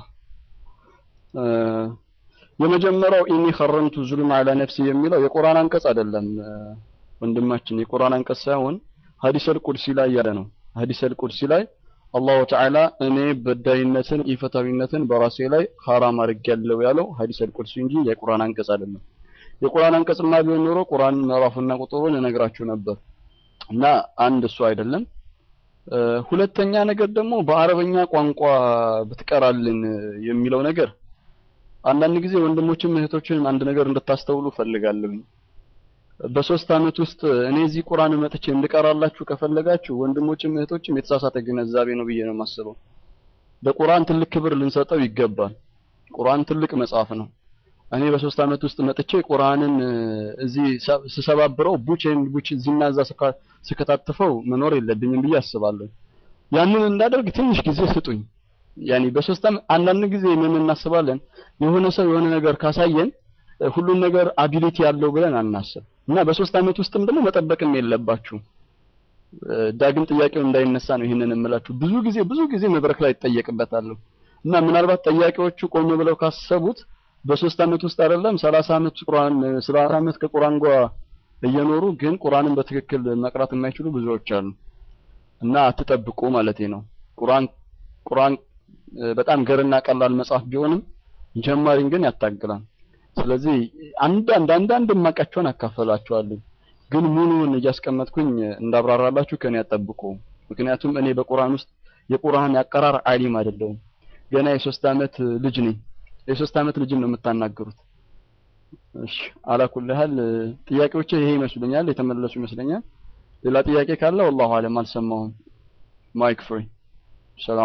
[SPEAKER 1] የመጀመሪያው ኢኒ ኸረምቱ ዙልም አላ ነፍሲ የሚለው የቁርአን አንቀጽ አይደለም ወንድማችን የቁርአን አንቀጽ ሳይሆን ሐዲሰል ቁድሲ ላይ ያለ ነው ሐዲሰል ቁድሲ ላይ አላሁ ተዓላ እኔ በዳይነትን ኢፈታዊነትን በራሴ ላይ ሐራም አድርጌያለሁ ያለው ሐዲሰል ቁድሲ እንጂ የቁርአን አንቀጽ አይደለም የቁርአን አንቀጽማ ቢሆን ኖሮ ቁርአን ምዕራፉና ቁጥሩን እነግራችሁ ነበር እና አንድ እሱ አይደለም ሁለተኛ ነገር ደግሞ በአረበኛ ቋንቋ ብትቀራልን የሚለው ነገር አንዳንድ ጊዜ ወንድሞችም እህቶችም አንድ ነገር እንድታስተውሉ ፈልጋለሁ። በሶስት አመት ውስጥ እኔ እዚህ ቁርአን መጥቼ እንድቀራላችሁ ከፈለጋችሁ ወንድሞችም እህቶችም የተሳሳተ ግንዛቤ ነው ብዬ ነው የማስበው። ለቁርአን ትልቅ ክብር ልንሰጠው ይገባል። ቁርአን ትልቅ መጽሐፍ ነው። እኔ በሶስት አመት ውስጥ መጥቼ ቁርአንን እዚህ ስሰባብረው ቡቼን ቡች እዚህና እዛ ስከታትፈው መኖር የለብኝም ብዬ አስባለሁ። ያንን እንዳደርግ ትንሽ ጊዜ ስጡኝ። ያኒ በሶስት አመት አንዳንድ ጊዜ ምን እናስባለን የሆነ ሰው የሆነ ነገር ካሳየን ሁሉን ነገር አቢሊቲ ያለው ብለን አናስብ እና በሶስት አመት ውስጥም ደግሞ መጠበቅም የለባችሁ ዳግም ጥያቄው እንዳይነሳ ነው ይህንን የምላችሁ። ብዙ ጊዜ ብዙ ጊዜ መድረክ ላይ ይጠየቅበታለሁ እና ምናልባት ጠያቂዎቹ ቆም ብለው ካሰቡት በሶስት አመት ውስጥ አይደለም ሰላሳ አመት ቁርአን ሰላሳ አመት ከቁርአን ጋር እየኖሩ ግን ቁርአንን በትክክል መቅራት የማይችሉ ብዙዎች አሉ እና አትጠብቁ ማለቴ ነው። ቁርአን ቁርአን በጣም ገርና ቀላል መጽሐፍ ቢሆንም ጀማሪን ግን ያታግላል። ስለዚህ አንዳንድ አንዳንድ የማውቃቸውን አካፈላችኋለሁ ግን ሙሉውን እያስቀመጥኩኝ እንዳብራራላችሁ ከኔ ያጠብቁ። ምክንያቱም እኔ በቁርአን ውስጥ የቁርአን ያቀራር አሊም አይደለሁም። ገና የሶስት አመት ልጅ ነኝ። የሶስት አመት ልጅን ነው የምታናገሩት። እሺ አላኩል ያህል ጥያቄዎቼ ይሄ ይመስሉኛል፣ የተመለሱ ይመስለኛል። ሌላ ጥያቄ ካለ ወላሁ አለም አልሰማሁም። ማይክ ፍሪ ሰላም